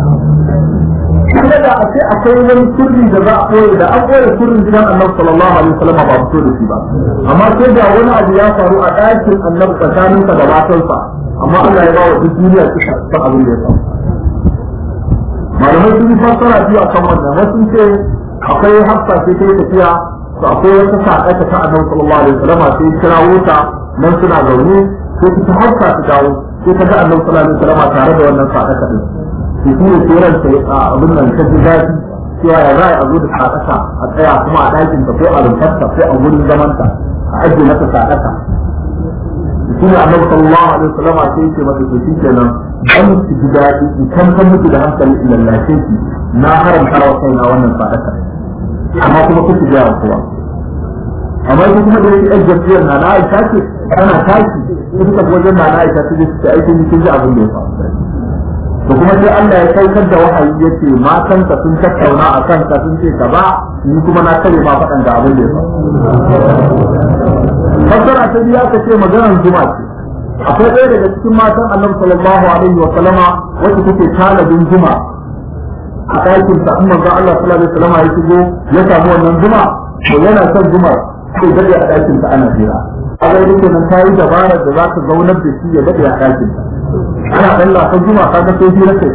Speaker 1: kuma da a ce akwai wani sirri da za a koya da an koya sirrin gidan annabi sallallahu alaihi wasallam ba fito da shi ba amma sai da wani abu ya faru a ɗakin annabi tsakaninsa da matansa amma Allah ya ba wa duk duniya suka san abin da ya faru malamai sun yi fassara biyu a kan wannan wasu ce akwai hafsa sai ta yi tafiya to akwai wata saƙa ta annabi sallallahu alaihi wasallam sai kira wuta nan suna zaune sai ta hafsa ta dawo sai ta ga annabi sallallahu alaihi wasallam tare da wannan saƙa ta din sai shi ne tseren sai a abin nan ta ji daɗi cewa ya za a zo da saƙa a tsaya kuma a ɗakin ta ko a rumfarta ko a wurin zamanta a ajiye mata saƙa shi ne annabi sallallahu alaihi wasallam sai yake mata to shi kenan dan ki ji daɗi ki kan kan miki da hankali lallace ki na haramta wa kaina wannan sadaka amma kuma kuke ga kowa amma ita kuma da yake ɗan jam'iyyar na na Aisha ce tana tashi sai suka fi wajen na na Aisha ta je su ce aikin kin ji abin da ya faru to kuma sai Allah ya saukar da wahayi ya ce matanka sun tattauna a kanka sun ce ka ba ni kuma na kare ma faɗan da abin da ya faru fassara ta biya ka ce maganar juma ce akwai ɗaya daga cikin matan annabi sallallahu alaihi wa sallama wacce take talabin juma a ɗakin sa in manzon Allah sallallahu alaihi wa sallama ya shigo ya samu wannan juma to yana son juma sai dade a ɗakin sa ana jira a ga yake nan ta yi dabarar da za ta zaunar da shi ya dade a ɗakin sa ana ɗan lafa juma ka ga sai hira kai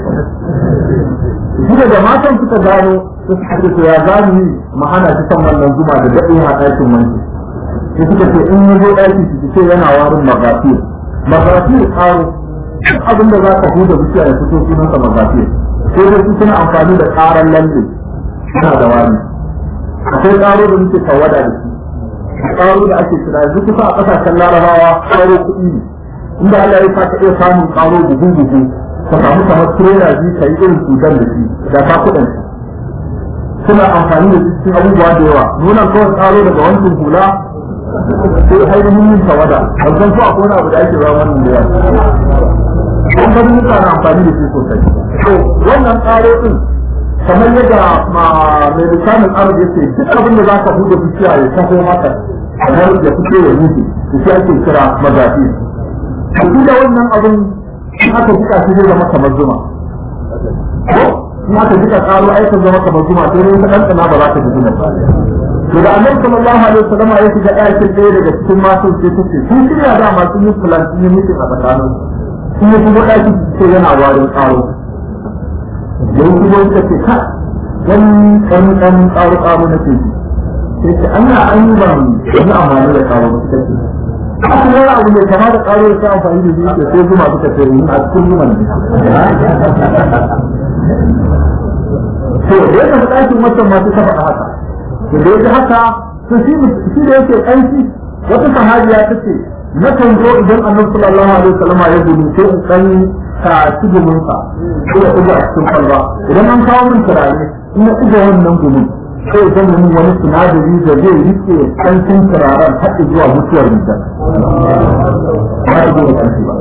Speaker 1: shi da matan suka gano su suka ya gani mu hana shi son wannan juma da dade a ɗakin wanki sai suka ce in yazo ɗaki su ce yana warin magafir magafir karo duk abin da za ka huda bishiya ya fito sunansa magafir sai dai su suna amfani da ƙaran lalle suna da wani akwai ƙaro da muke tawada da shi ƙaro da ake kira yanzu kusa a ƙasashen larabawa ƙaro kuɗi ne inda Allah ya sa ka iya samun ƙaro buhu buhu ka samu kamar tirela biyu ka yi irin sudan da shi da ka kuɗin suna amfani da cikin abubuwa da yawa nuna kawai ƙaro daga wancan hula sai ainihin yin tawada ban san ko akwai wani abu da ake ba wannan da yawa an bari mutane amfani da shi sosai to wannan tsaro din kamar yadda mai lisanin arab yace duk abin da zaka buɗe bishiya ya taho maka kamar ya fito ya mutu to shi ake kira magafi to da wannan abin in aka jika shi zai zama kamar zuma ko in aka jika karo ai ka zama kamar zuma sai dai ka ɗanɗana ba za ka ji zuma ba to da annabi sallallahu alaihi wasallam ya shiga ɗakin ɗaya daga cikin masu sai ta ce sun shirya da masu yin fulan sun yi mutum a tsakanin sun yi kuma ɗakin sai yana warin karo yau kuma suka ce ka wani ɗan ɗan karo karo na ce sai ce an na an yi ban wani amfani da karo suka ce aka wani abu mai kama da karo da ta amfani da zuciya sai zuma suka ce yi a cikin zuman ne to da ya tafi ɗakin wancan masu ta faɗa haka to da ya ji haka to shi shi da yake ƙanshi wata sahabiya ta ce na kan zo idan annabi sallallahu alaihi wasallam ya gudu sai in ɗan ka ci gumin sa ko ya ɗuga a cikin kwalba idan an kawo min turare in na ɗuga wannan gumin sai ya zama min wani sinadari da zai rike ƙanshin turaren har zuwa mutuwar mutum ba ta zo da ƙanshi ba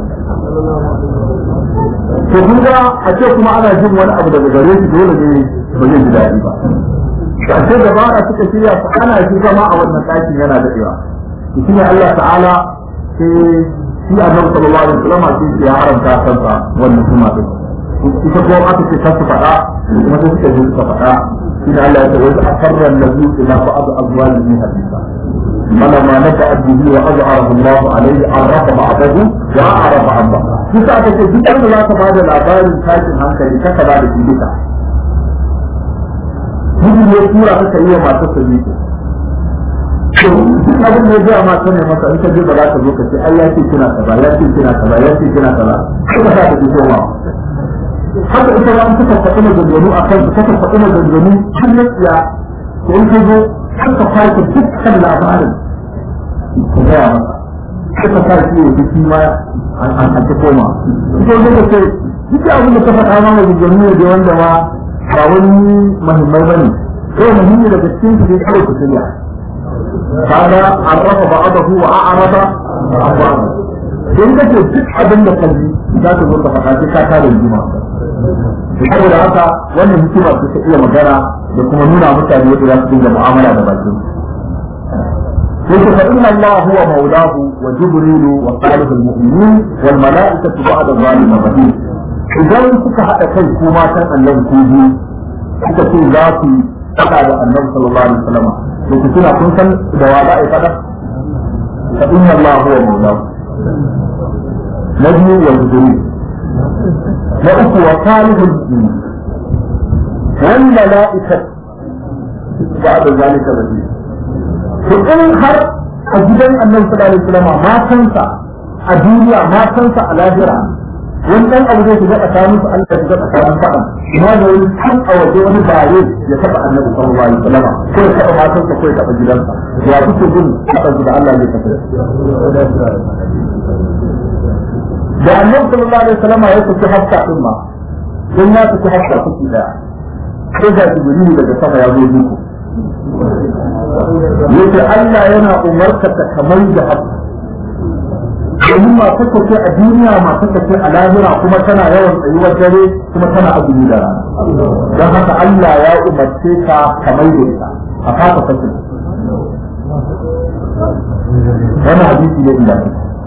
Speaker 1: to kun ga a ce kuma ana jin wani abu daga gare shi dole ne ba zai ji daɗi ba ƙarshe da bara suka shirya su ana shi zama a wannan ɗakin yana daɗewa shi ne Allah ta'ala sai shi annabi sallallahu alaihi wasallam sai ya haramta kansa wannan kuma din ita ko aka ce ta su faɗa kuma sai suka ji suka faɗa shi ne Allah ya ce wai akarra nabi ila ba'd azwajihi hadisa فلما نبأت به وأظهره الله عليه عرف بعضه وأعرف عن بعض. shi sa aka ce duk wanda za ka ba da labarin tashin hankali ka ba da shi duka miji ne tura ka kai wa matar sa ne to duk abin da ya ga mata ne masa in ka je ba za ka zo ka ce ai ya ce kina kaza ya ce kina kaza ya ce kina kaza kuma za ka ji koma haka ita ba an suka faɗi maganganu a kan suka faɗi maganganu har na tsiya to in ka zo har ka farka dukkan labarin ka gaya masa suka sa shi ya biki ma an ta koma ita wanda ce duk abin da ka faɗa ma maganganu ne da wanda ma ba wani muhimmai ba ne kawai muhimmi daga cikin su ne kawai ku shirya kaga an rafa ba'adahu wa a'arada ba'adahu don ka ce duk abin da ka ji za ka zo ka faɗa sai ka kare juma saboda haka wannan hikima ce ta iya magana da kuma nuna mutane yadda za su dinga mu'amala da bakin قلت فإن الله هو مولاه وجبريل وصالح المؤمنين والملائكة بعد ذلك ظهير idan kuka haɗa kai ko matan annabi ko biyu kuka ce za ku faɗa da annabi sallallahu alaihi wasallam to ku tuna kun san da wa za a yi faɗa fa inna Allah huwa mawlahu na biyu wa jibril na uku wa salihul mu'minin wal mala'ikatu ba'da zalika zahir to in har a gidan annabi sallallahu alaihi wasallam matansa a duniya matansa a lahira wani dan abu zai shiga tsakanin su Allah ya shiga tsakanin faɗa ina da wani kan a waje wani bare ya taɓa annabi sallallahu alaihi wasallam ko ya taɓa matansa ko ya taɓa gidansa ya kuke jin faɗa da Allah zai tafi da annabi sallallahu alaihi wasallam ya kuce hafsa din ma don ya kuce hafsa kuke daya sai ga jibril daga sama ya zo muku yace Allah yana umarka ta kamar da hafsa domin masu kace a duniya masu kace a lahira kuma tana yawan tsayuwar dare kuma tana azumi da rana don haka Allah ya umarce ka kamar da ita a fata kace wannan hadisi ne inda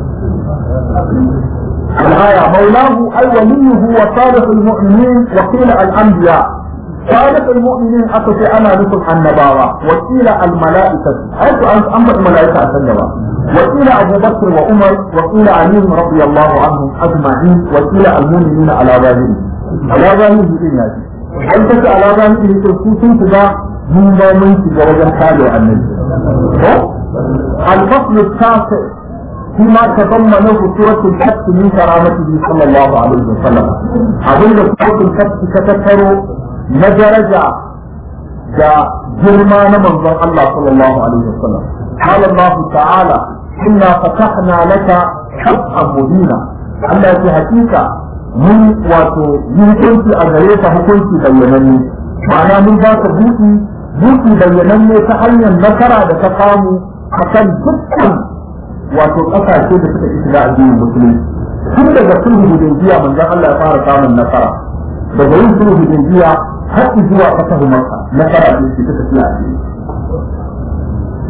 Speaker 1: الآية مولاه أي وليه وصالح المؤمنين وقيل الأنبياء صالح المؤمنين أتت أنا لكم النبوة وقيل الملائكة حيث أنبأ الملائكة النبوة وقيل أبو بكر وعمر وقيل علي رضي الله عنهم أجمعين وقيل المؤمنين على ظاهره على ظاهره إن هذه هل تك على ظاهره تركوتين تبا من لا من تجوز حاله النبي الفصل التاسع فيما تضمنه سورة الحج من كرامته صلى الله عليه وسلم أظن سورة الحج كتكروا نجرجا دا جرما من الله صلى الله عليه وسلم قال الله تعالى إنا فتحنا لك فتحا مبينا Allah ya hakika mun wato yi hukunci a gare ka hukunci bayyananne ma'ana mun ba ka buki buki bayyananne ta hanyar nasara da ta samu a kan dukkan wato ƙasashe da suka ci shiga addinin musulunci tun daga sulhu hudaybiya manzon Allah ya fara samun nasara daga yin sulhu hudaybiya har zuwa fatahu makka nasara ce ta tafiya a cikin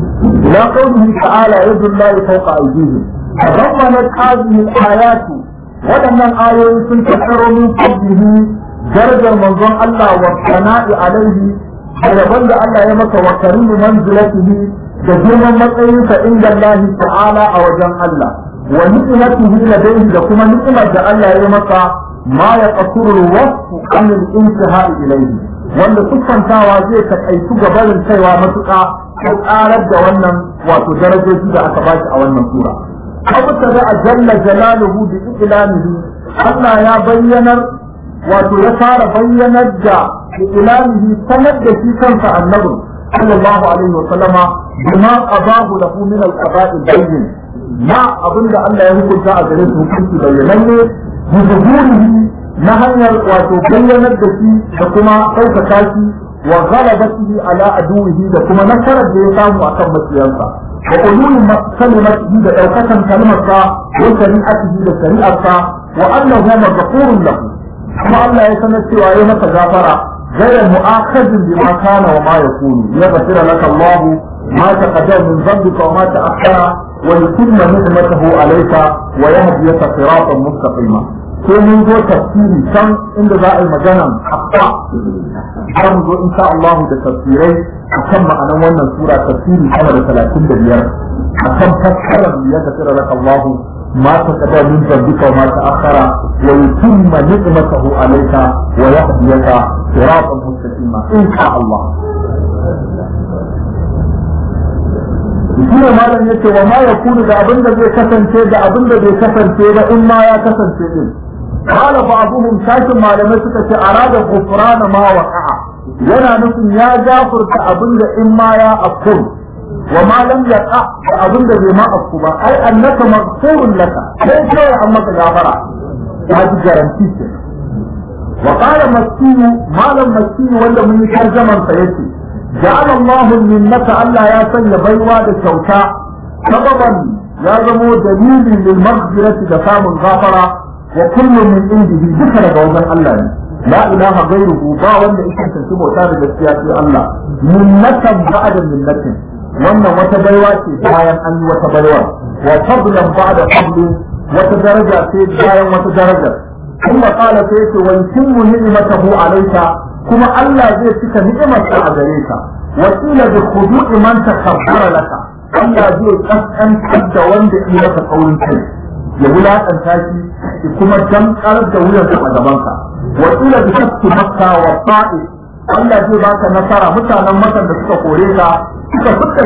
Speaker 1: إلى قوله تعالى يد الله فوق أيديهم تضمنت هذه الآيات waɗannan ayoyi sun tattaro min fadlihi darajar manzon Allah wa sana'i alaihi da rabon da Allah ya maka wa karimu manzilatihi da girman matsayinsa inda Allah ta'ala a wajen Allah wa ni'matihi ladayhi da kuma ni'imar da Allah ya maka ma ya qasuru wasfu an al-intihai ilayhi wanda siffantawa zai takaitu gabarin kaiwa matuƙa ko ƙarar da wannan wato darajoji da aka bashi a wannan sura abu da a jalla jalaluhu bi ilamihi Allah ya bayyanar wato ya fara bayyanar da ilamihi sanar da shi kansa annabin sallallahu alaihi wa sallama bima qadahu lahu min al-qada'i bayyin ma abinda Allah ya hukunta a gare su hukunci bayyananne bi zuhurihi na hanyar wato bayyanar da shi da kuma ɗaukaka shi wa ghalabatihi ala aduwihi da kuma nasarar da ya samu akan maciyansa wa ulul kalimatihi da ɗaukakan kalmarsa wa shari'atihi da shari'arsa wa annahu maghfurun lahu kuma Allah ya sanar cewa ya masa gafara غير مؤاخذ بما كان وما يكون ليغفر لك الله ما تقدم من ذنبك وما تأخر ويتم نعمته عليك ويهديك صراطا مستقيما sai mun zo tafsiri can inda za a yi maganan haƙƙa har mu zo insha Allah da tafsirai a kan ma'anan wannan sura tafsiri sama da talatin da biyar a kan fassarar ya gafira laka Allah ma ta kada min zambika wa ma ta akhara wa yutimma ni'matahu alayka wa yahdiyaka siratan mustaqima insha Allah shine malam yace wa ma yakunu da abin da zai kasance da abin da bai kasance ba in ma ya kasance din قال بعضهم شاكل ما لم يسكت أراد غفران ما وقع ينا نسن يا جافر كأبن إما يا أقول وما لم يقع كأبن بما أقول أي أنك مغفور لك ليس يا أمك غافرة هذه جارنتيك وقال مسكين ما لم مسكين ولا من ترجمة سيأتي جعل الله منك ألا يا سن بيوى للشوكاء سببا يا زمو دليل للمغفرة دفام الغافرة وكل من عنده ذكر بوضع الله لا إله غيره با wanda yake tantance bauta da gaskiya sai Allah minnatan ba'da minnatin wannan wata baiwa ce bayan an yi wata baiwa wa fadlan ba'da fadli wata daraja ce bayan wata daraja kuma kala sai ce wa yutimmu ni'matahu alayka kuma Allah zai cika ni'imarsa a gare ka wa qila bi khudu'i man takabbara laka Allah zai kaskantar da wanda ya maka kaurin kai ya wulaƙanta shi ki kuma damƙar da wuyansa a gabanka wa ila bi shakki makka wa ta'i Allah zai baka nasara mutanen makan da suka kore ka suka fuska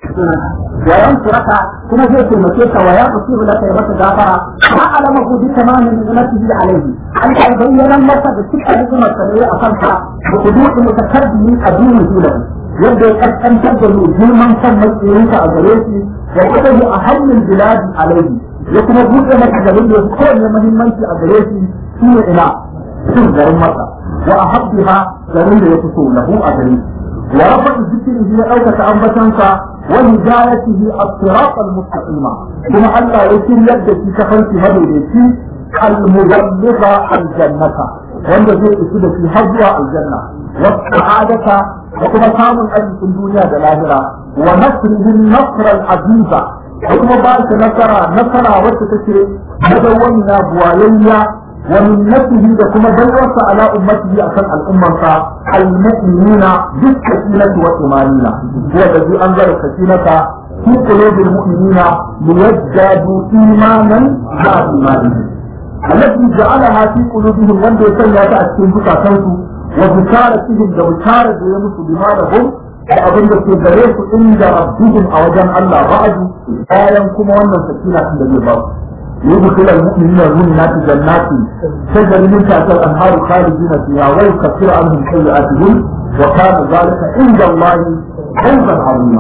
Speaker 1: wa yansuraka kuma zai taimake ka wa ya kusibu laka ya maka gafara ma alama ku bi tamamin ni'matihi alayhi an ya bayyana masa da cikin ni'imar sa ne a kanka da kudu'i mutakarbimin addini lahu yadda ya kaskantar da mu girman kan matsayinka a gare shi wa kudahu a hannun biladi alayhi ya kuma buɗe masa garin da ya kowanne muhimmanci a gare shi shi ne ina cin garin masa wa a habbiha garin da ya fito lahu a gare wa rafa zikrihi ya ɗaukaka ambatansa wa hidayatihi as-sirat al-mustaqima kuma Allah ya shiryar da shi ta fanki madaidaici al-muballigha al-jannata wanda zai isu da shi har zuwa aljanna wa sa'adata da kuma samun arzikin duniya da lahira wa nasrihi an-nasr al-aziza da kuma ba shi nasara nasara wacce take madawwamiya buwayayya wa minnatihi da kuma baiwarsa ala ummatihi akan al'ummarsa al-mu'minina bis sakinati wa imanina huwa alladhi anzala sakinata fi qulubi al-mu'minina liyazdadu imanan ma imanihim التي جعلها في قلوبهم وان يسنى تأتين بكاtansu وبشارتهم da bishara da ya musu bima lahum da abin da ke gare su inda rabbihim a wajen Allah ba'adu bayan kuma wannan sakina din da zai ba su yudkhil al-mu'minina al-mu'minat jannatin tajri min tahtiha al-anhar khalidina fiha wa yukaffiru anhum sayyi'atihim wa kana dhalika inda Allah fawzan 'azima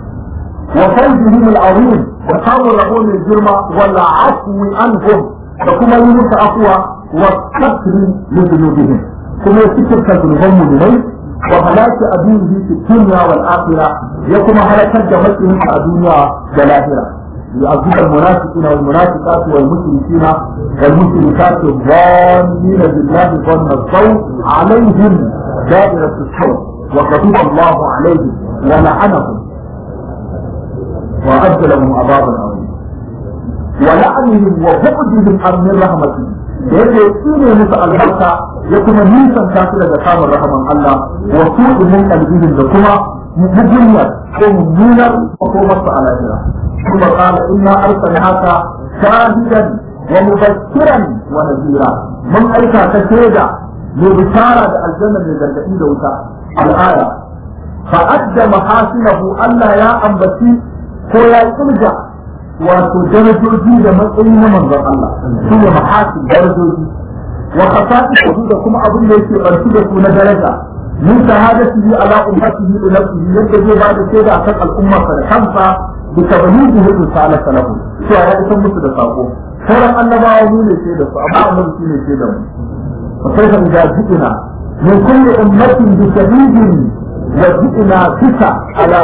Speaker 1: wa fawzihim al-'azim wa kamu lahum al-jirma wal 'afwi anhum da kuma yi musu afwa wa kasri li dhunubihim kuma ya cikin zunuban mu'minai وهلاك أبيه في الدنيا والآخرة يكون هلاك جمعته في الدنيا والآخرة يعذب المنافقين والمنافقات والمشركين والمشركات الظانين بالله ظن الصوت عليهم دائرة الصوت وغضب الله عليهم ولعنهم وأعد لهم عذابا عظيما wa la'anihim wa bu'dihim an min rahmatihi da yake tsine musu albarka ya kuma nisanta su daga samun rahaman Allah wa su'umin qalbihim da kuma mugunyar ko mummunar makomarsu a lahira kuma qala inna arsalnaka shahidan wa mubashiran wa nadira mun aika ka shaida mai bishara da aljanna mai gargadi da wuta al'aya fa adda mahasinahu Allah ya ambaci ko ya kirga wato darajoji da matsayi na manzon Allah su ne mahasin darajoji wa khasa'isuhu da kuma abin da yake barci da su na daraja min shahadatihi ala ummatihi da nafsihi yadda zai ba da shaida akan al'ummarsa da kansa bi tablighihi risalata lahu cewa ya isar musu da sako sauran annabawa mu ne shaida su amma annabi shi ne shaida mu fa sai ka ga jikina min kulli ummatin bi shahidin wa jikina bika ala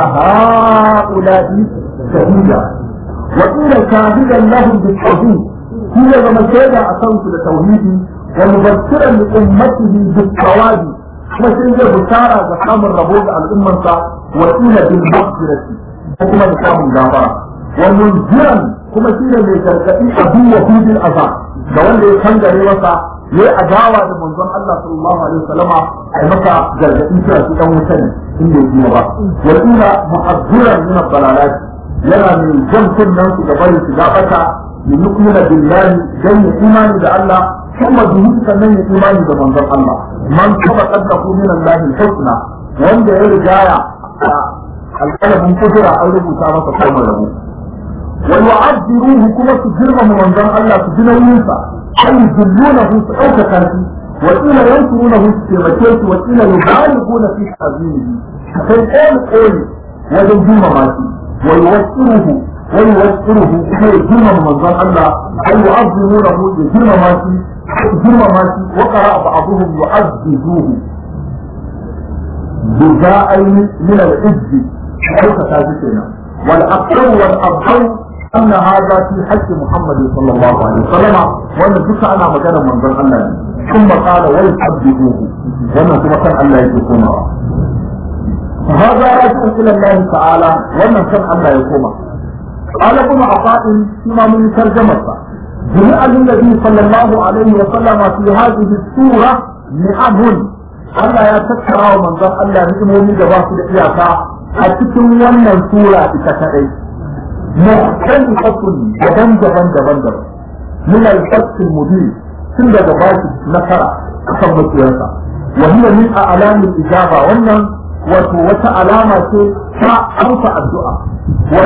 Speaker 1: ha'ula'i shahida وقيل شاهدا لهم بالتوحيد هي لما شهد أصوت التوحيد ومبشرا لأمته بالثواب kuma sai zai bishara ga samun rabo da al'ummarsa wa ila bil maghfirati ko kuma da samun gafara wa munziran kuma shi ne mai gargadi abu wa hudil azab da wanda ya kangare masa yayi adawa da manzon Allah sallallahu alaihi wasallama ai masa gargadi cewa shi dan wuta ne inda yake ba wa ila mu'azziran min ad-dalalat yana mai jan kunnan su da bari su gabata bi nukmina billahi dan imani da Allah kuma bihi sannan ya imani da manzon Allah man kaba kaddahu min Allah al-husna wanda ya rigaya alƙalamin kudura an rubuta masa kalmar rabo wa yu'addiruhu kuma su girmama manzon Allah su ji nauyinsa ay yuzillunahu su ɗaukaka shi wa ila yansurunahu su taimake shi wa ila yubaliguna fi ta'zimihi sai ƙoli ƙoli wajen girmama shi wa yuwaqqiruhu wa yuwaqqiruhu kuma ya girmama manzon Allah ay yu'azzimunahu ya girmama shi girmama shi wa qara ba'dhum yu'azzizuhu بجاءين من العز كيف تاجتنا والأكثر والأبهر أن هذا في حج محمد صلى الله عليه وسلم وأن ذكر أنا مجانا من ذن الله ثم قال ويحببوه وأن ثم كان الله يكون فهذا راجع إلى الله تعالى وأن كان الله يكون قال ابن عطاء فيما من ترجمته جميع النبي صلى الله عليه وسلم في هذه السورة نعم Allah ya tattara wa manzon Allah ni'imomi da ba su da iyaka a cikin wannan sura ita kadai. Muhtalifatun daban-daban daban-daban. Min al-fasil mubin tun daga bashi nasara akan makiyarsa. Wa hiya min a'lamil ijaba wannan wato wata alama ce ta amsa addu'a. Wa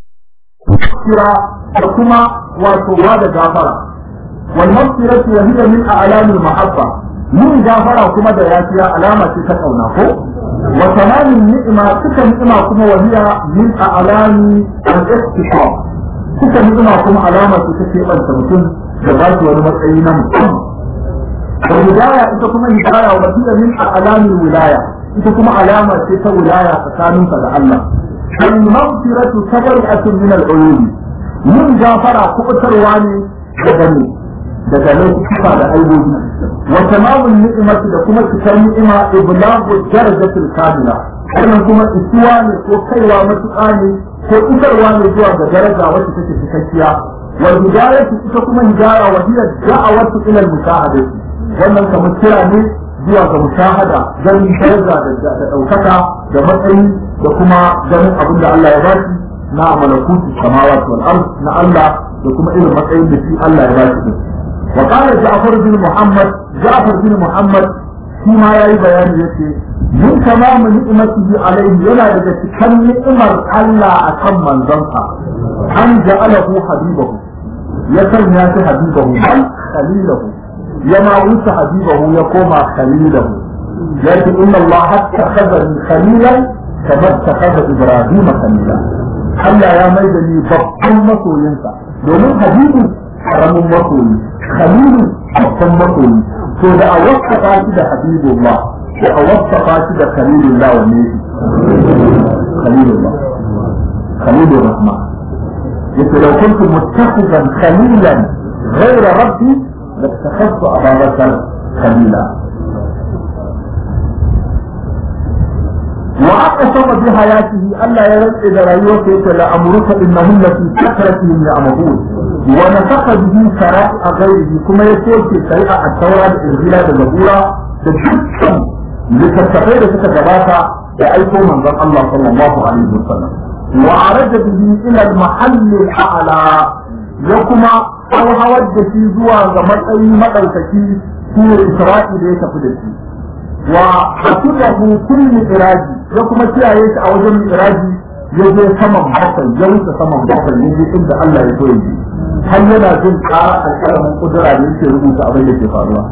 Speaker 1: kira da kuma wato wa da gafara. Wal maghfiratu wa hiya min a'lamil mahabba. yin gafara kuma da yafiya alama ce ta kauna ko wa tamamin ni'ima suka ni'ima kuma wahiya min a'lami al-istiqam suka ni'ima kuma alama ce ta keɓanta mutum da ba shi wani matsayi na mutum da hidaya ita kuma hidaya wa hiya min a'lami wilaya ita kuma alama ce ta wilaya tsakaninka da Allah al-maghfiratu tabar'atun min al-uyubi yin gafara kubutarwa ne daga ne daga laifuka da aibobi wa tamamun ni'imati da kuma cikar ni'ima iblagu darajatul kamila wannan kuma isuwa ne ko kaiwa matuƙa ne ko isarwa ne zuwa ga daraja wacce take cikakkiya wa hidayatu ita kuma hidaya wa hiya da'awatu ila al-mushahadati wannan kamar kira ne zuwa ga mushahada ganin daraja da ɗaukaka da matsayi da kuma ganin abin da Allah ya bashi na malakutu samawati wal ard na Allah da kuma irin matsayin da shi Allah ya bashi وقال جعفر بن محمد جعفر بن محمد فيما يأي بيان يتي من تمام نعمته عليه يلا لك كم نعمر الله أكم من ذنبها أن جعله حبيبه يسر ناس حبيبه بل خليله يما ويس حبيبه يقوم خليله لكن إن الله اتخذني خليلا كما اتخذ إبراهيم خليلا Allah ya mai da ni babban masoyinsa domin habibu karamin masoyi khalilu babban masoyi to da a wasafa shi da habibullah ko a wasafa shi da khalilullah wanne shi khalilullah khalilur rahman yace law kuntu muttakhidan khalilan ghayra rabbi lattakhadtu aba bakr khalila وأقسم بحياته ألا يرد إلى رأيوك لأمرك إنهم لفي سكرتهم يعمهون wa nafaka bihi shara'a ghairihi kuma ya soke shari'a a taura da injila da zabura da dukkan littattafai da suka gabata da aiko manzon Allah sallallahu alaihi wasallam wa araja bihi ila al-mahall al-a'la ya kuma hawar da shi zuwa ga matsayi madaukaki shi ne Isra'i da ya tafi da shi wa hasibahu kulli iraji ya kuma kiyaye shi a wajen iraji ya je saman bakwai ya wuce saman bakwai ya je inda Allah ya so ya je har yana jin ƙara alƙalamin kudura da yake rubuta abin da ke faruwa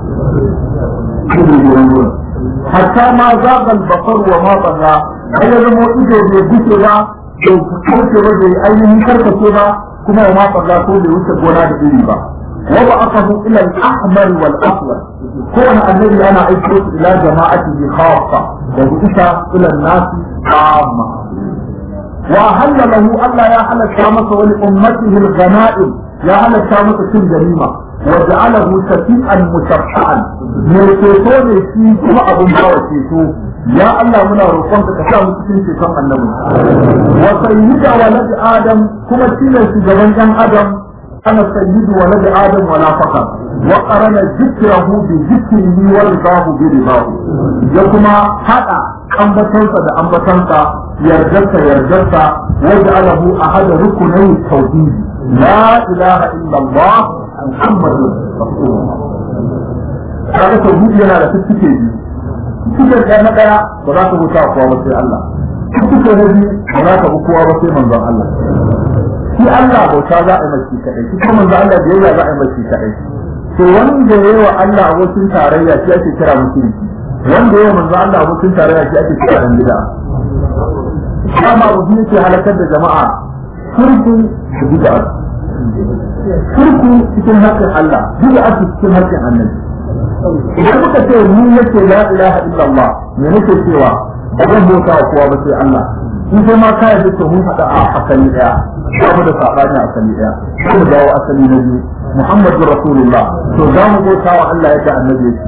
Speaker 1: hatta ma zagal basar wa ma baza har ya zama ido bai buce ba bai kauce ba bai ainihin karkace ba kuma wa ma baza ko bai wuce gona da iri ba wa ba aka hu ila al-ahmar wal aswad ko wani annabi ana aiko shi ila jama'atihi khassa da bisa ila nasi amma wa halla lahu Allah ya halatta masa wani ummatihi al-ghanaim ya halatta masa cin ganima wa ja'alahu shafi'an mushafa'an me ceto ne shi kuma abun bawa ceto ya Allah muna roƙon ka sa mu cikin ceton annabi wa sayyidu walad adam kuma shine shugaban ɗan adam ana sayyidu walad adam wala faqat wa qarana dhikrahu bi dhikrihi wa ridahu bi ridahu ya kuma hada ambatansa da ambatansa yardarsa yardarsa wa ja'alahu ahada rukunai tauhid la ilaha illa Allah muhammadu rasulullah kaga tauhidi yana da fiffike biyu fiffike ɗaya na ɗaya ba za ka wuta kowa ba sai Allah fiffike na biyu ba za ka bi kowa ba sai manzon Allah shi Allah bauta za a yi mai kaɗai shi kuma manzon Allah biyayya za a yi mai kaɗai to wanda ya yi wa Allah abokin tarayya shi ake kira mushriki wanda ya yi manzon Allah abokin tarayya shi ake kira dan bid'a kama rubi yake halakar da jama'a shirku da bid'a shirku cikin haƙƙin Allah bid'a cikin haƙƙin annabi idan muka ce ni nake la ilaha illallah me nake cewa ba zan bauta wa kowa ba sai Allah in sai ma ka yarda to mun hada a asali daya ba mu da sabani a asali daya ko mu dawo asali na biyu Muhammadu Rasulullah to za mu bauta wa Allah yadda annabi yake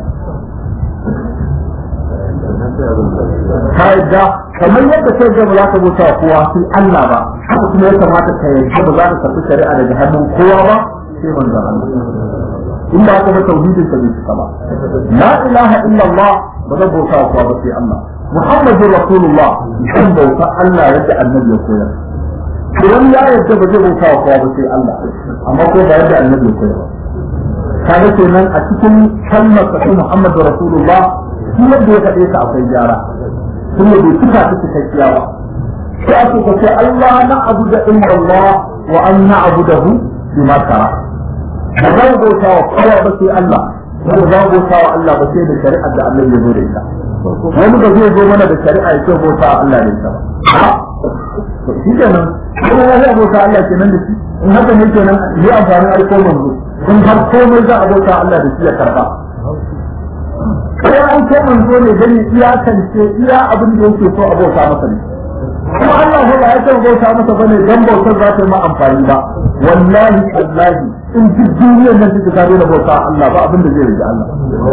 Speaker 1: ka yadda kamar yadda kai ga ba za ka bauta wa kowa sai Allah ba haka kuma ya kamata ka yadda ba za ka karɓi shari'a daga hannun kowa ba sai manzon Allah in ba ka ba tauhidin ka bai cika ba la ilaha illallah ba zan bauta wa kowa ba sai Allah muhammadur rasulullah kan bauta Allah yadda annabi ya koyar idan ya yadda ba zai bauta wa kowa ba sai Allah amma ko ba yadda annabi ya koyar kaga kenan a cikin kalmar ta muhammadur rasulullah shi yadda ya faɗe ta akwai gyara kuma bai cika ta cikakkiya ba sai ake ka ce Allah na abu da illa Allah wa an na abu da hu bima tara ba za mu bauta wa kowa ba sai Allah ba za mu bauta wa Allah ba sai da shari'ar da Allah ya zo da ita wani ba zai zo mana da shari'a ya ce bauta wa Allah da ita ba to shi kenan kuma ya zai bauta Allah kenan da shi in haka ne kenan yi amfani aiko manzo in har komai za a bauta Allah da shi ya karba sai an ce manzo ne gani iyakance iya abin da yake so a bauta masa ne kuma Allah ba ya ce bauta masa bane dan bautar za ta yi ma amfani ba wallahi wallahi in duk duniyar nan take gado da bauta Allah ba abin da zai rage Allah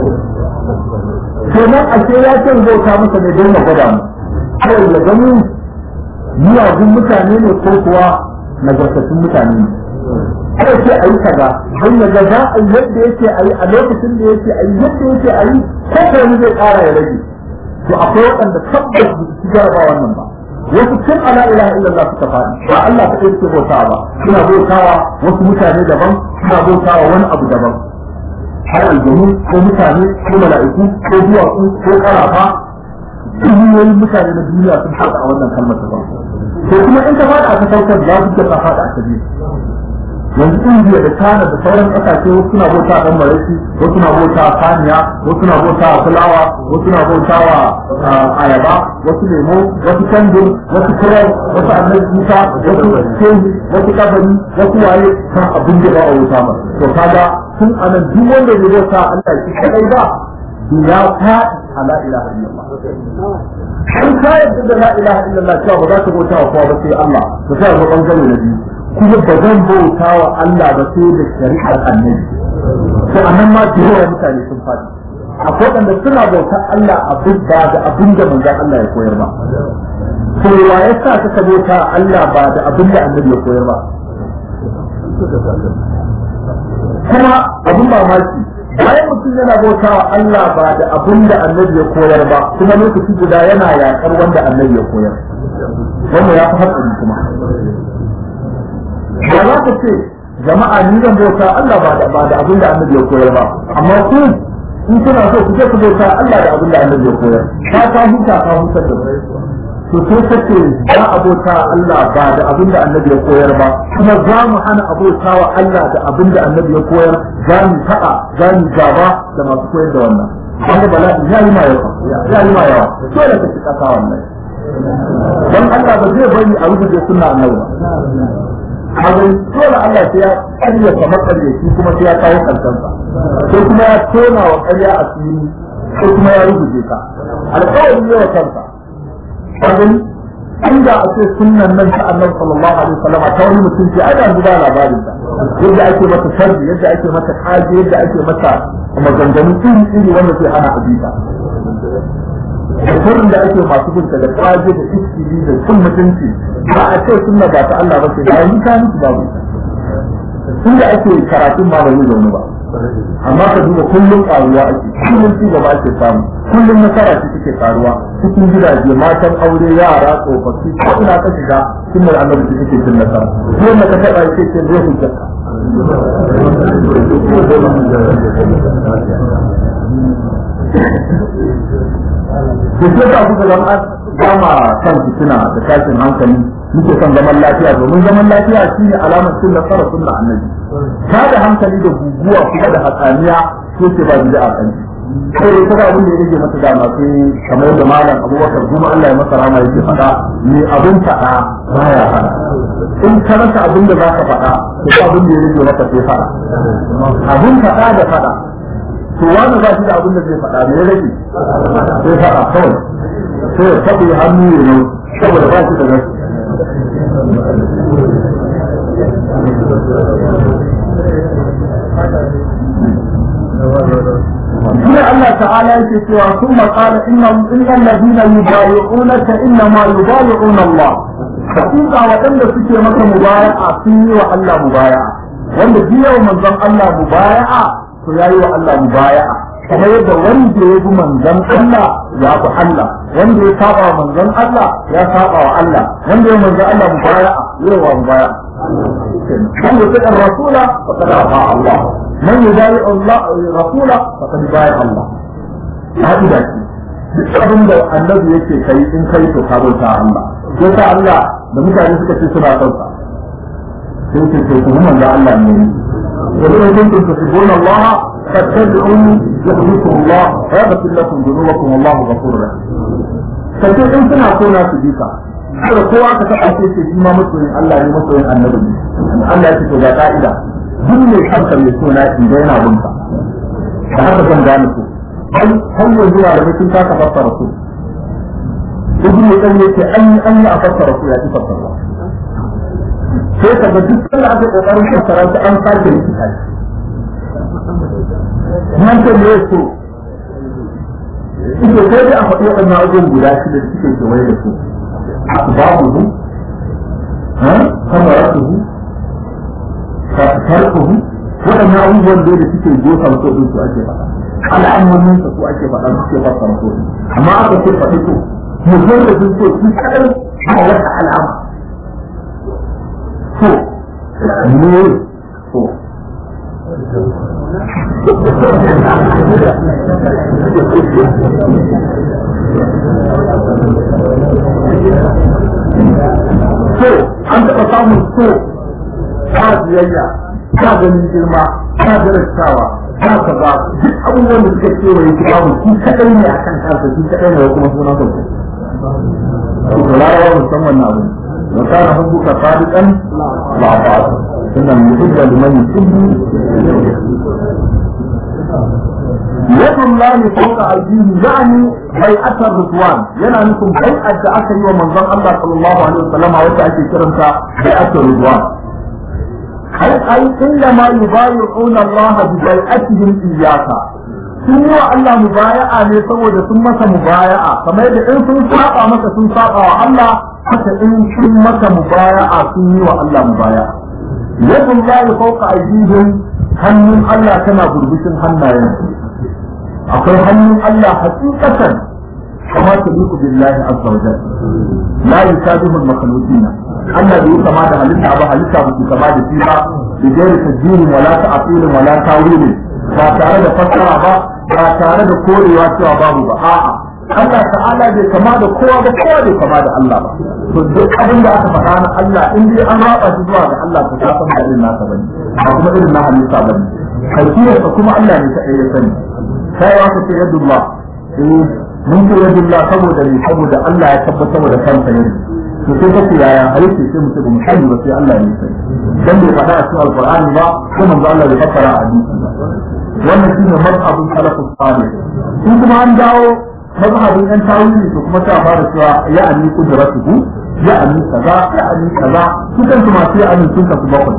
Speaker 1: kenan a ce ya ce bauta masa ne don ya gwada mu kawai ya gani miyagun mutane ne ko kuwa nagartattun mutane ne kada ce a yi kaza don ya ga za a yi yadda yake a yi a lokacin da yake a yi yadda yake a yi ko wani zai ƙara ya rage to akwai waɗanda tabbas ba su jaraba wannan ba wasu tun ala ilaha illallah suka faɗi ba Allah ta ɗaya suke bautawa ba suna bautawa wasu mutane daban suna bautawa wani abu daban har aljanu ko mutane ko mala'iku ko duwatsu ko ƙarafa duniyoyin mutane na duniya sun faɗa a wannan kalmar ta ba to kuma in ka faɗa a ta saukar za su ka faɗa a ta biyu yanzu indiya da china da sauran kasashe wasu suna bauta dan maraki wasu suna bauta saniya wasu suna bauta fulawa wasu suna bauta wa ayaba wasu lemo wasu kandur wasu kurar wasu annabi musa wasu shehi wasu kabari wasu waye kan abin da ba a wuta ma to kaga tun anan duk wanda ya bauta Allah shi kadai ba ya faɗi a la ilaha illallah an ka yadda da la ilaha illallah cewa ba za ka bauta wa kowa ba sai Allah to sai ga bangare na biyu kuma ba zan bauta wa Allah ba sai da shari'ar annabi to anan ma da yawa mutane sun faɗi akwai waɗanda suna bauta Allah abin ba da abin da manzon Allah ya koyar ba to wa ya sa ka bauta Allah ba da abin da annabi ya koyar ba kuma abin mamaki bayan mutum yana bauta wa Allah ba da abin da annabi ya koyar ba kuma lokaci guda yana yaƙar wanda annabi ya koyar wannan ya fi hatsari kuma ba za ka ce jama'a ni zan bauta Allah ba da ba da abin da annabi ya koyar ba amma ku in kuna so ku je ku bauta Allah da abin da annabi ya koyar ka ka huta ka huta da to sai kace za a bauta Allah ba da abin da annabi ya koyar ba kuma za mu hana abota wa Allah da abin da annabi ya koyar za mu taɓa za mu gaba da masu koyar da wannan wanda bala'i ya yi ma yawa ya yi ma yawa dole ka ci kasa wannan dan Allah ba zai bari a rubuce sunna annabi ba Hagan dole Allah sai ya karya kamar karyaci kuma sai ya kawo kansansa sai kuma ya tona wa karya a fili sai kuma ya rubuce ka alƙawarin yawa kansa Hagan inda a ce sunnan nan ta annabi sallallahu alaihi wasallam ta wani mutum ce ai da ba labarin ta yadda ake mata sharri yadda ake mata kaje yadda ake mata maganganu iri iri wanda sai hana abita da sirrin da ake masu binta da kaje da iskili da cin mutunci ba a ce sunna ba ta Allah ba ce da yi ka musu babu inda ake karatun ma ba zai zaune ba amma ka duba kullum karuwa ake kullum ci gaba ake samu kullum nasara ce take karuwa cikin gidaje matan aure yara tsofaffi ko ina ka shiga sunnar annabi ce take cin nasara ko na ka taba yake ce zai hujjaka da ke ta kuka zama gama kan fitina da tashin hankali muke son zaman lafiya domin zaman lafiya shine alamar cin nasara sunna annabi ta da hankali da guguwa kuma da hatsaniya ko ce ba bid'a kan sai dai kaga abin da yake mata dama sai kamar da malam Abubakar kuma Allah ya masa rama yake faɗa ni abin faɗa baya faɗa in ka rasa abin da zaka faɗa to abin da yake maka sai faɗa abin faɗa da faɗa to wani ba shi da abin da zai faɗa me ya rage sai faɗa kawai sai ya taɓa hannu ya yi saboda ba shi da gaske هنا الله تعالى يقول ثم قال إن إن الذين يبايعونك إنما يبايعون الله حقيقة وأن سكي مكة مبايعة فيه وألا مبايعة وأن جيه من ذن الله مبايعة فياي وألا مبايعة kuma yadda wanda ya bi manzon Allah ya bi Allah wanda ya saba wa manzon Allah ya saba wa Allah wanda ya manzon Allah mubaya'a yawa mubaya'a من يطيع الرسول فقد اطاع الله من يبايع الله الرسول فقد بايع الله هذه duk abin da annabi yake kai in kai to ka bauta Allah sai ta Allah da mutane suka ce suna son sa sai ce to ku manzo Allah ne wani ne kun kun tuhibbuna Allah fattabi'uni yuhibbukum Allah wa yaghfir lakum dhunubakum wallahu ghafurur rahim sai in suna so na su bi ka kada kowa ka taɓa ce ce shi ma masoyin Allah ne masoyin annabi ne Allah ya ce to ga ka'ida duk mai kanka mai suna in da yana bunka da haka zan gane ku har yanzu da mutum ta ka fassara su ibn Qayyim yace an yi an yi a fassara su ya ci fassara sai ka ga duk sanda aka kokarin fassara su an sake rikita shi nan ce ne so ita sai dai a faɗi waɗannan abubuwan guda shida da suke kewaye da su أسبابه ثمرته تركه وأن أول دولة تكي جوسا وتؤذي سوء أجي فتا على أمن سوء أجي فتا سوء فتا رسول أما أكا كيف فتيتو مجرد سوء تسأل على وقت على الأمر سوء نور سوء so an taɓa samun so ta biyayya ta ganin girma ta darasawa ta kaza duk abubuwan da suka kewaye ki babu shi kadai ne akan kansa shi kadai ne kuma sunan sa ko to larawa musamman na abu wa kana hubbuka sadiqan la ta'ala inna yuhibbu liman yuhibbu يد الله فوق أيديهم يعني بيعة الرضوان ينا نكم بيعة أكري ومنظر الله صلى الله عليه وسلم وتأتي كرمتا بيعة الرضوان أي أي إنما يبايعون الله ببيعتهم إياك sun yi wa Allah mubaya'a ne saboda sun masa mubaya'a kamar yadda in sun saba masa sun saba wa Allah haka in sun masa mubaya'a sun yi wa Allah mubaya'a yadda za ya fauka aidihim hannun Allah tana gurbishin hannayen akwai hannun Allah hakikatan kama ta liku billahi azza wa jalla la yusabihu al-makhluqina Allah bai kama da halitta ba halitta ba su kama da shi ba da gairi tajjiri wala ta'til wala tawil ba tare da fassara ba ba tare da korewa cewa babu ba a'a Allah ta'ala bai kama da kowa ba kowa bai kama da Allah ba to duk abin da aka faɗa na Allah in dai an raba shi zuwa ga Allah to ka san ba irin nasa bane ba kuma irin na halitta bane kaifiyarsa kuma Allah ne ta ya sani kai wa ka ce yadullah eh mun ce yadullah saboda ne saboda Allah ya tabbatar da kansa yadda to sai kace yaya halitta sai mutum ba musani ba sai Allah ne sai dan bai faɗa a cikin alqur'ani ba ko manzo Allah bai fassara a hadisi ba wannan shine mazhabin salafus salih in kuma an dawo mazhabin yan tawili to kuma ta fara cewa ya ani kudratuhu ya ani kaza ya ani kaza su kan su masu ya ani sun kasu bakwai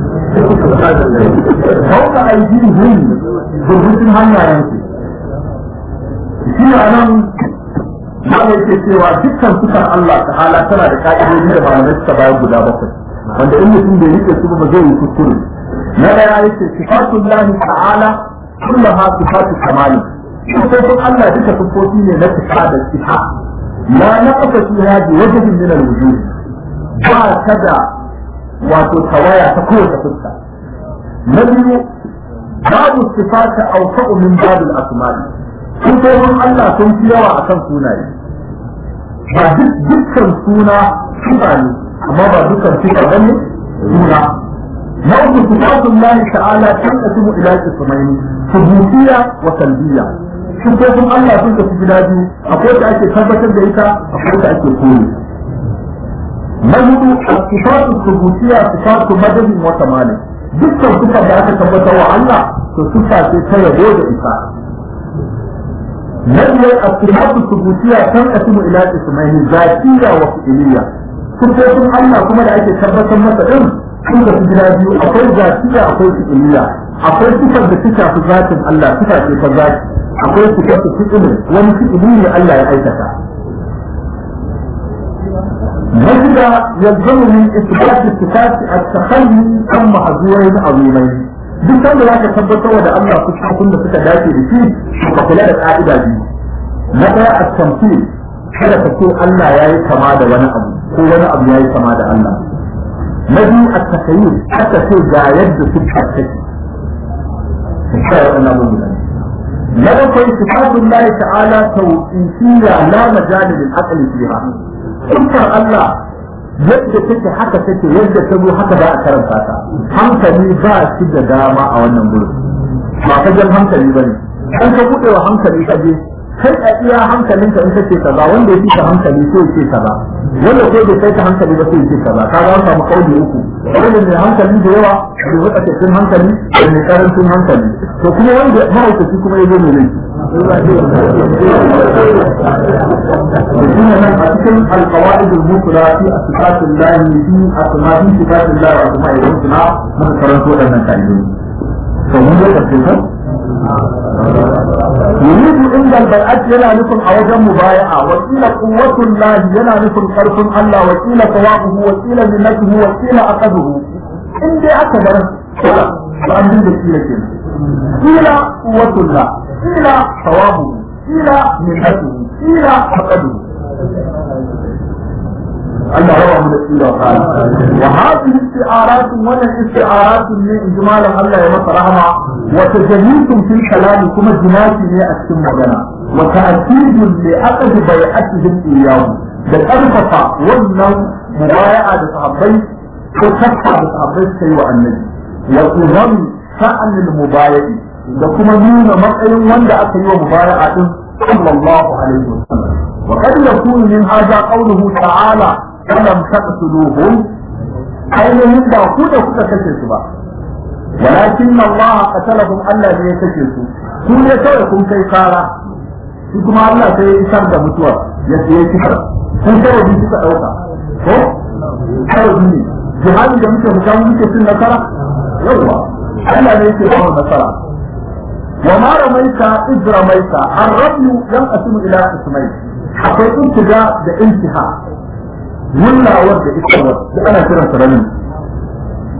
Speaker 1: Kauka aidihim gurbin hannayen su shi a nan ma yake cewa dukkan sukan Allah ta'ala tana da ka'idodi da malamai suka bayar guda bakwai wanda in mutum bai rike su ba zai yi kuskure na daya yake sifatullahi ta'ala kullaha sifatu kamali sifofin Allah duka sifofi ne na sifa da sifa la naqasa fiha bi wajhin min al-wujuh ba ta da wato tawaya ta kowace fuska na biyu babu sifata awsa'u min babil asma'i sifofin Allah sun fi yawa akan sunaye ba dukkan suna sifa ne amma ba dukkan sifa bane suna na uku sifatun Allah ta'ala tanqasimu ila qismayn subutiyya wa salbiyya sifofin Allah sun tafi gida biyu akwai da ake tabbatar da ita akwai da ake kore na hudu sifatu subutiyya sifatu madadin wa kamalin dukkan sifa da aka tabbatar wa Allah to sifa ce ta yabo da isa na biyar asifatu subutiyya tanqasimu ila qismayn zatiyya wa fi'liyya sifofin Allah kuma da ake tabbatar masa din sun da su gida biyu akwai zatiya akwai fi'iliya akwai sifar da ta shafi zatin Allah sifa ce ta zati akwai sifar ta fi'ili wani fi'ili ne Allah ya aikata نجد يلزم من إثبات الصفات التخلي عن محظورين عظيمين duk sanda za ka tabbatar da Allah fuskokin da suka dace da shi ka kula da ƙa'ida biyu na ɗaya a tamfil kada ka ce Allah ya yi kama da wani abu ko wani abu ya yi kama da Allah na biyu a takayyur aka ce ga yadda suka take na bakwai sifatun Allah ta'ala tawqifiyya la majali lil aqli fiha sifar Allah yadda take haka take yadda ta zo haka za a karanta ta hankali ba shi da dama a wannan gurin ba ka jan hankali bane an ka bude wa hankali ka je kai a iya hankalinka in kace kaza wanda ya fita hankali sai ya ce kaza wanda ko bai kai ka hankali ba sai ya ce kaza ka ga samu kauli uku wanda mai hankali da yawa da wata cikin hankali da mai karancin hankali to kuma wanda mahaukaci kuma ya zo mai laifi shine nan a cikin alqawaid al-mufra fi asfat Allah fi asma'i sifat Allah wa asma'i husna muka karanto wannan kalmomi to mun ga tafsirin يريد عند البيعات ينا نكون أوجه مبايعة وكيل قوة الله ينا نكون قرف الله وكيل ثوابه وكيل منته وكيل أخذه إن دي أكبر كلا فأنزل بكيلة كلا كيل قوة الله كيل ثوابه كيل منته كيل أخذه Allah rawa mu da tsira wa wa hadhihi isti'arat wa isti'arat min ijmal Allah ya masa rahama wa tajallitun fil kalam kuma jinasi ne a cikin magana wa ta'kidun li aqdi bai'atihim iyyahu da karfafa wannan mubaya'a da sahabbai ko takka da sahabbai suka yi wa annabi wa izam sha'anil mubaya'i da kuma nuna matsayin wanda aka yi wa mubaya'a din sallallahu alaihi wasallam وقد يكون من هذا قوله تعالى فلم تقتلوهم ainihin ba ku da kuka kashe su ba walakin Allah qatalahum Allah ne ya kashe su ku ne kawai kun kai kara shi kuma Allah sai ya isar da mutuwa ya ce ya kifar kun kawai bi suka dauka ko kawai ne jihadi da muke mutan muke cin nasara yawa Allah ne yake ba nasara wa ma ramaita id ramaita ar-rabu yan asimu ila ismai akwai intiga da intiha wullawar da ita da ana kiran sa ramin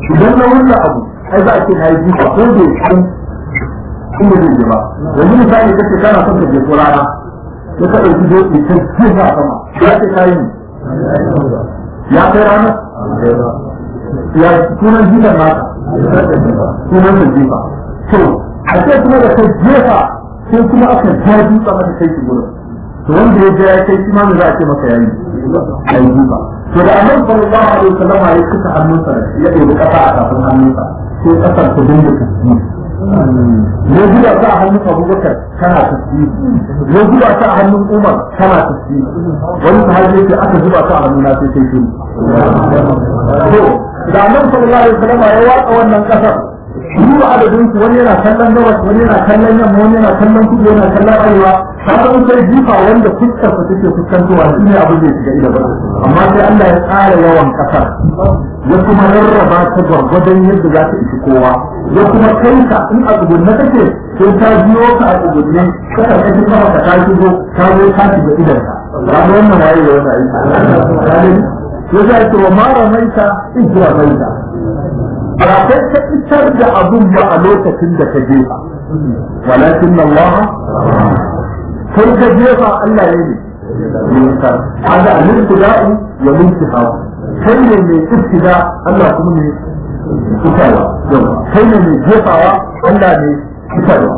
Speaker 1: idan na wannan abu ai za a ce na yi jifa ko da kan inda zai je ba yanzu misali kace kana son ka je ko rana ya ka ɗauki doki ta jifa sama ya ce ka yi ya kai rana ya sunan jifan naka sunan sa jifa to a ce kuma da ka jefa sai kuma aka ja dutsa maka kai shi gurin to wanda ya je ya kai shi ma me za a ce maka yayi yayi jifa to da annabi sallallahu alaihi wasallam ya kuka hannunsa ya ɗebi kasa a kafin hannunsa sai kasar ta dinga tasbih ne zuwa ta a hannun abubakar kana tasbih ne zuwa ta a hannun umar kana tasbih wani sahabi yake aka zuba ta a hannuna sai sai shiru to da annabi sallallahu alaihi wasallam ya waka wannan kasar shi adadin su wani yana kallon gabas wani yana kallon yamma wani yana kallon kudu yana kallon arewa har mun sai jifa wanda fuskar sa take fuskantowa shi ne abin da ya shiga ido amma sai Allah ya tsara yawan kasar ya kuma rarraba ta gwargwadon yadda za ta isi kowa ya kuma kai ka in a tsugunne kake sai ta biyo ka a tsugunne ka karɓi kafa ka ta shigo ta zo ta shiga idan ka ba ga wannan waye da wannan aiki ya za ce wa mara maita ijira maita ba kai ka isar da abun ba a lokacin da ka jefa walakin Allah kai ka jefa Allah ya ne yusar hada al-ibtida'i wa al-intifa kai ne mai ibtida Allah kuma ne fitarwa kai ne mai jefawa Allah ne fitarwa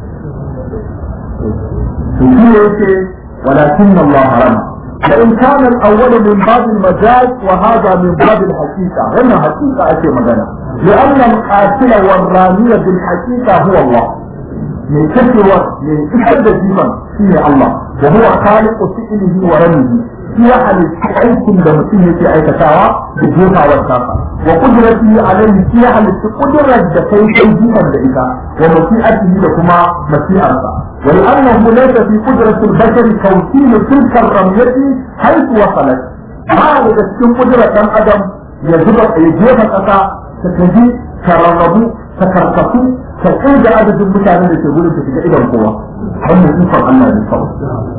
Speaker 1: to shi yake walakin Allah harama فإن كان الأول من باب المجاز وهذا من باب الحقيقة هنا حقيقة أشياء مجانا لأن القاتل والرامية بالحقيقة هو الله من كثر من كثر جيما فيه الله وهو خالق فعله ورميه في حال أيكم لمسيه في أي كتاوى بالجوفة والكافة وقدرته عليه في حال قدرة دكي جيما لإيكا ومسيئته لكما مسيئة ولأنه ليس في قدرة البشر توصيل تلك الرمية حيث وصلت ما إذا تكون قدرة أدم يجب يجيب الأسى تكجي ترغبوا تكركسوا تقيد عدد المتعنى لتقول أنت تجي إلى القوة هم ينفر الله بالصوت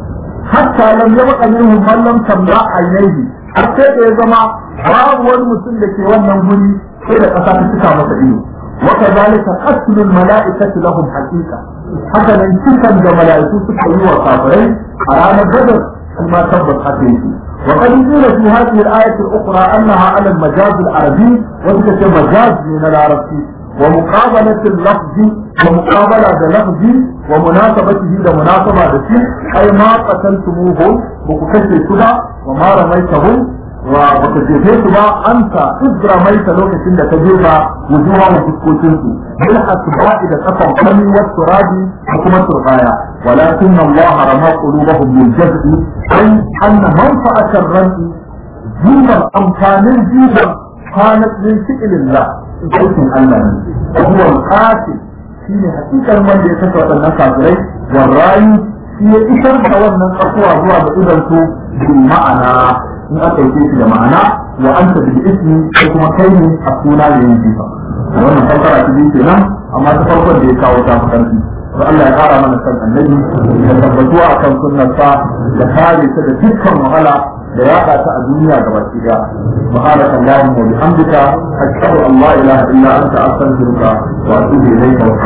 Speaker 1: حتى لم يبقى منهم من لم تملأ عينيه حتى إذا ما باب والمسلم في wannan guri sai da ƙasa ta cika masa ido وكذلك قتل الملائكة لهم حقيقة haka nan cikan da mala'iku suka yi wa kafirai a ranar badar kuma tabbas haka yake وقد قيل في هذه الآية الأخرى أنها على المجاز العربي وذلك مجاز من العربي ومقابلة اللفظ ومقابلة اللفظ ومناسبته لمناسبة الشيء أي ما قتلتموهم وكتشي كذا وما رميتهم وبتجيبه ba anta idra mai ta lokacin da ka jefa wujuha wa fuskokin su bil asba'i da kafan kami wa turabi da kuma turbaya walakin Allah rama qulubahum bil jaz'i ay anna manfa'at ar-rami jiban amfanin jiban kanat min fi'lillah aikin Allah ne huwa al-qatil shine hakikar wanda ya saka wadannan kafirai wa rayu shi ya isar da wannan tsakuwa zuwa ga idan su bil ma'ana in aka yi shi da ma'ana wa anta bil ismi ko kuma kai ne a suna da yin jifa wannan fassara ta biyu kenan amma ta farkon da ya kawo ta karfi to Allah ya kara mana san annabi da tabbatuwa akan sunnarsa da kare ta da dukkan wahala da yaɗa ta a duniya ga baki daya subhanaka allahumma wa bihamdika ashhadu an la ilaha illa anta astaghfiruka wa atubu ilayka wa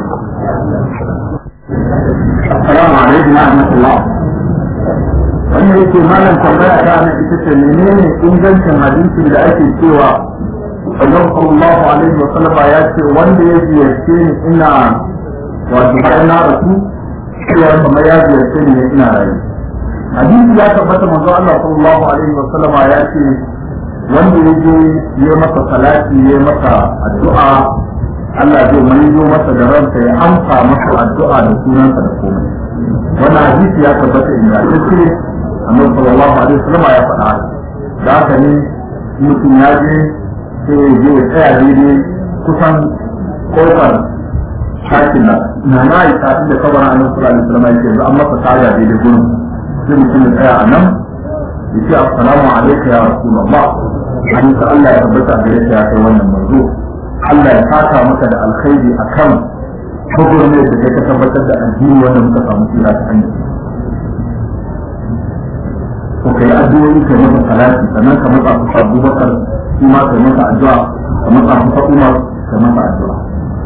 Speaker 1: assalamu alaikum wa rahmatullah wannan yake malam tambaya ta na ita ce menene ingancin hadisin da ake cewa Allah sallallahu alaihi wa sallama ya ce wanda ya ziyarce ni ina wato bayan na rasu cewa kamar ya ziyarce ni ina rayu hadisi ya tabbata manzo Allah sallallahu alaihi wa sallama ya ce wanda ya je ya masa salati ya masa addu'a Allah zai maido masa da ransa ya amsa masa addu'a da sunansa da komai wannan hadisi ya tabbata ingantacce annabi sallallahu alaihi wasallam ya faɗa da haka ne mutum ya je sai ya je ya tsaya daidai kusan kofar shakin nan na na yi kafin da kabarin annabi sallallahu alaihi wasallam yake yanzu an masa tsaya daidai gurin sai mutum ya tsaya a nan ya ce assalamu alaikum ya rasulullah an ka Allah ya tabbata gare ka ya kai wannan manzo Allah ya saka maka da alkhairi akan gwagwarmai da kai ka tabbatar da addini wanda muka samu tsira ta hanyar to kai addu'o'i kai masa salati sannan ka matsa su Abu Bakar shi ma kai masa addu'a kamar a kusa umar da masa addu'a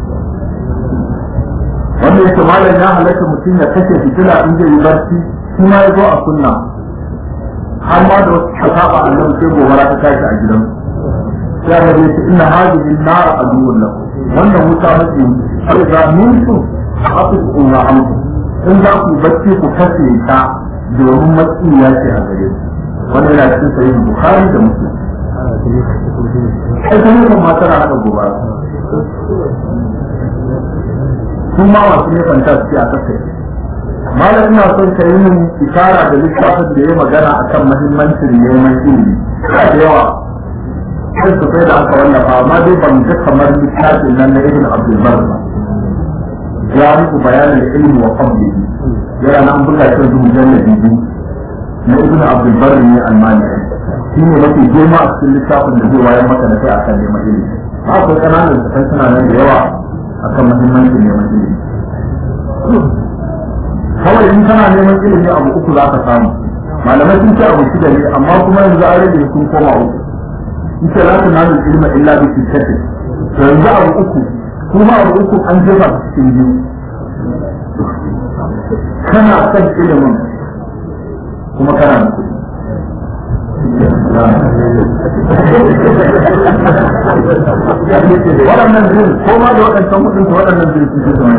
Speaker 1: wanda yake malam ya halatta mutum ya kashe fitila in zai yi barci shi ma ya zo a sunna har ma da wasu sahaba annabi sai gobara ta tashi a gidan sai ya ce inna hadhihi an-nar aduwwun lakum wannan wuta mace sai za mun su hafizu wa amsu in za ku bacci ku kashe ta domin matsiya ce a gare ku wannan yana cikin sahih bukhari da muslim ai kuma kuma tana hada gobara sun ma masu ne fantasi a kasai malam ina son ka yi min isara da littafin da ya magana akan mahimmancin neman ilimi da yawa sai su sai da aka wallafa amma dai ban ga kamar littafin nan na ibn abdul bar ba ya muku bayanin ilimi wa fadli yana nan buga shi da mujalladi biyu na ibn abdul bar ne almani shi ne mafi girma a cikin littafin da zai wayar maka da kai akan neman ilimi akwai kananan littafai suna nan da yawa akan mahimmancin neman ilimi kawai in kana neman ilimi abu uku za ka samu malamai sun ce abu shida ne amma kuma yanzu an rage sun koma uku in ce za ka nanu ilma illa bi sittati to yanzu abu uku kuma abu uku an jefa su cikin biyu kana son ilimin kuma kana da kuɗi waɗannan biyu ko ma da waɗancan kuɗin su waɗannan biyu su su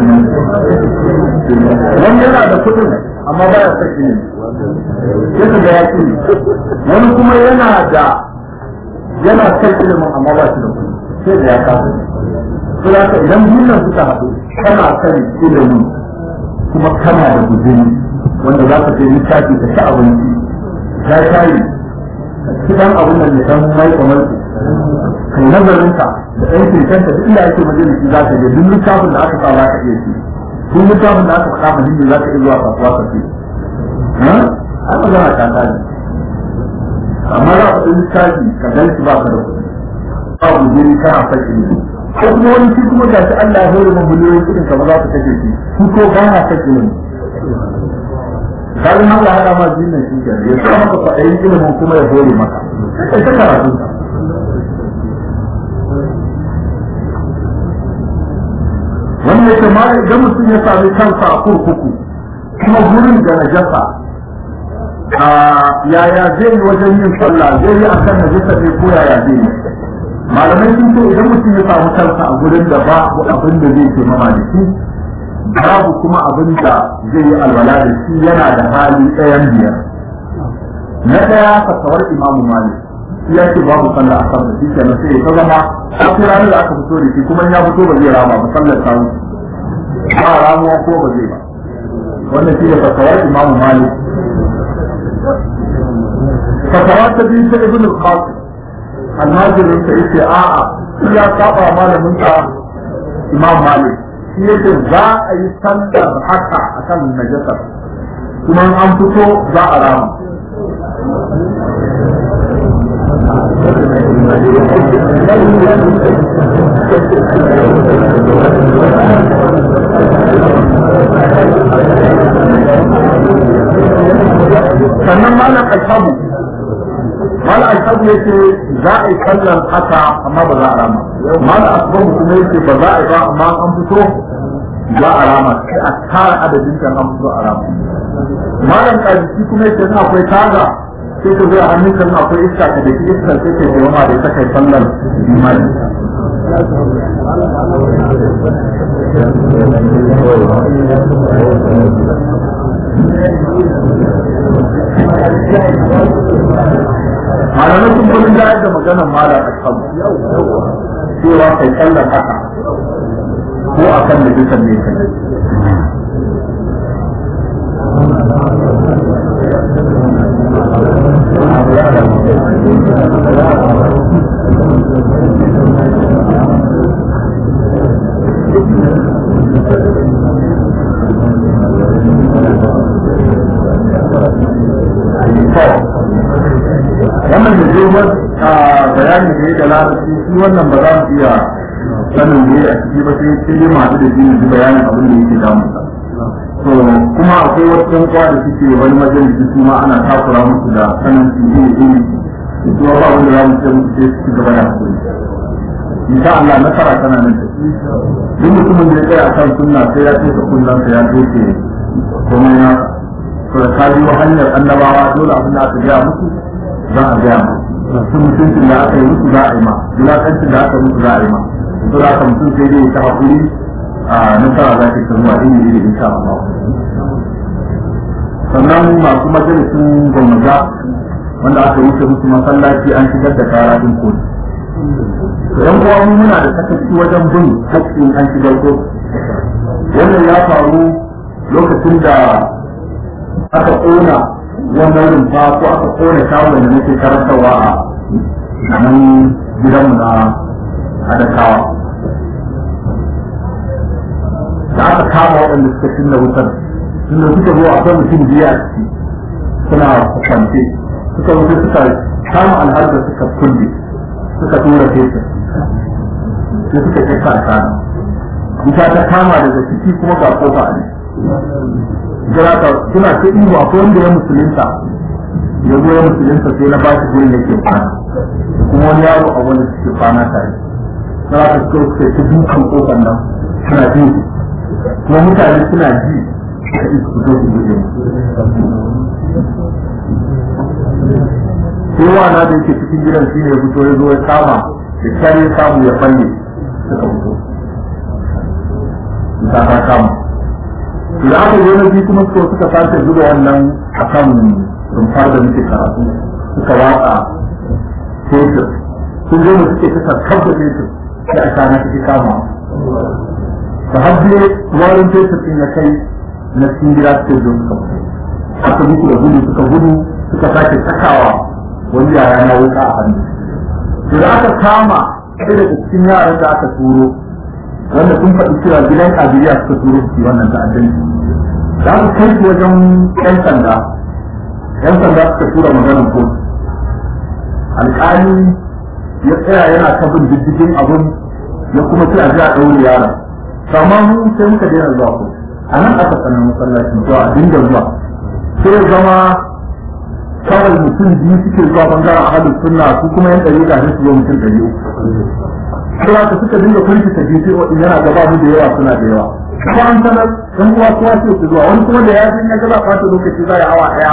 Speaker 1: wani yana da kuɗin amma ba ya saki ne sai ka ga ya ci wani kuma yana da yana son ilimin amma ba shi da kuɗi sai da ya kasa sai da idan biyun suka haɗu kana son ilimin kuma kana da guzuri wanda za ka je littafi ka ci abinci ya shayi kidan abin da ya san mai kamar kai nazarin ka da ɗan kirkanta duk inda ake majalisi za ka je duk littafin da aka sa za ka iya ci duk littafin da aka faɗa muhimmi za ka iya zuwa kasuwa ka ce a magana ta tani amma za ka ɗan littafi ka gan shi ba ka da kuɗi ba gujeri kana son ilimi ko kuma wani shi kuma gashi Allah ya hore mu miliyoyin kuɗin ka ba za ka kashe shi shi ko ba na son ilimi kayan Allah ya ma jinnan shi ke ya sa maka kwaɗayin ilimin kuma ya hore maka sai ta karatu wannan yake ma idan mutum ya sami kansa a kurkuku kuma gurin da najasa yaya zai yi wajen yin sallah zai yi akan najasa ne ko yaya zai yi malamai sun ce idan mutum ya samu kansa a gurin da ba abin da zai ke mama da shi babu kuma abin da zai yi alwala da shi yana da hali ɗayan biyar na ɗaya fasawar imamu malik shi ya ce babu sallah a kan shi kenan sai ta zama sai ranar da aka fito da shi kuma ya fito ba zai rama ba sallar ta ba ramuwa ko ba zai ba wannan shi ne fasawar imamu malik fasawa ta biyu ta ibn al-qasim almajirin sa yace a'a shi ya saba malamin sa imam malik shi yake za a yi sallar haka a kan najasar kuma an fito za a rama sannan malam alfabu malam alfabu yake za a yi sallar haka amma ba za a rama malam asbabu kuma yake ba za a yi ba amma an fito za a rama sai a tara adadin kan an fito a rama malam kaji kuma yake in akwai taga sai ka zai hannun kan akwai iska ka da iska sai ka yi ma da ita kai sallar imani malamai sun gudun da da maganar malam a kan cewa kai sallar haka ko a kan da dukan ne kai wannan da zai a bayani da ya da larabci shi wannan ba za mu iya sanin da ya a ciki ba sai sai dai masu da shi ne bayanin abin da yake damu to kuma akwai wasu yan kwa da suke wani majalisi su ma ana takura musu da sanin su ne ne su ba wanda za mu ce musu sai su gaba da hakuri insha Allah nasara tana nan da duk mutumin da ya tsaya akan sunna sai ya tuka kullum sai ya tuke komai na to da ka biyo hanyar annabawa dole abin da aka gaya musu za a gaya musu sun mutuncin da aka yi musu za a yi ma wulaƙancin da aka musu za a yi ma to da aka mutum sai dai ta haƙuri a nasara za ta zuwa iri iri insha Allah sannan masu majalisun gwamnati wanda aka wuce musu masallaci an shigar da kara din kotu to yan uwa mu muna da sakaci wajen bin haƙƙin an shigar kotu wannan ya faru lokacin da aka ƙona wannan rumfa ko aka ƙona shagon da nake karantarwa a nan gidanmu na adakawa da aka kama waɗanda suka cinna wutar tunda suka zo akwai mutum biya a ciki suna kwance suka wuce suka kama alharda suka kulle suka tura fesa sai suka kai ka kana wuta ta kama daga ciki kuma ga kofa ne jira ka suna ta ihu akwai wanda ya musulunta ya zo ya musulunta sai na ba shi gurin yake kwana kuma wani yaro a wani suke kwana tare na ka suka suka ci dukan kofar nan suna ji kuma mutane suna ji suka yi su fito su buɗe sai wana da yake cikin gidan shi ne ya fito ya zo ya kama da kyar ya samu ya falle suka fito ta ta kama da aka zo na biyu kuma suka suka sake zuba wannan a kan rumfar da muke karatu suka watsa fetur sun zo mu suke suka kabda fetur sai a kana take kama da hajje warin fetur din ya kai na cikin gida suke zo suka fito aka mutu da gudu suka gudu suka sake sakawa wani yaya na wuka a hannu to da aka kama sai daga cikin yaran da aka turo wanda sun faɗi cewa gidan kabiliya suka turo su wannan ta'addanci da aka kai su wajen yan sanda yan sanda suka tura maganar kotu alƙali ya tsaya yana ta bin diddigin abin ya kuma ce a ji a ɗaure yaron amma mu sai muka daina zuwa kotu a nan aka sanar masallacin zuwa a dinga zuwa sai zama kawai mutum biyu suke zuwa bangaren ahalin sunna su kuma yan ɗari da su zo mutum ɗari uku. Sai ka suka dinga kurki ta biyu sai yana gaba mu da yawa suna da yawa. Kuma an sanar ɗan uwa kowa sai su zuwa wani kuma da ya san ya gaba ɓata lokaci za ya awa ɗaya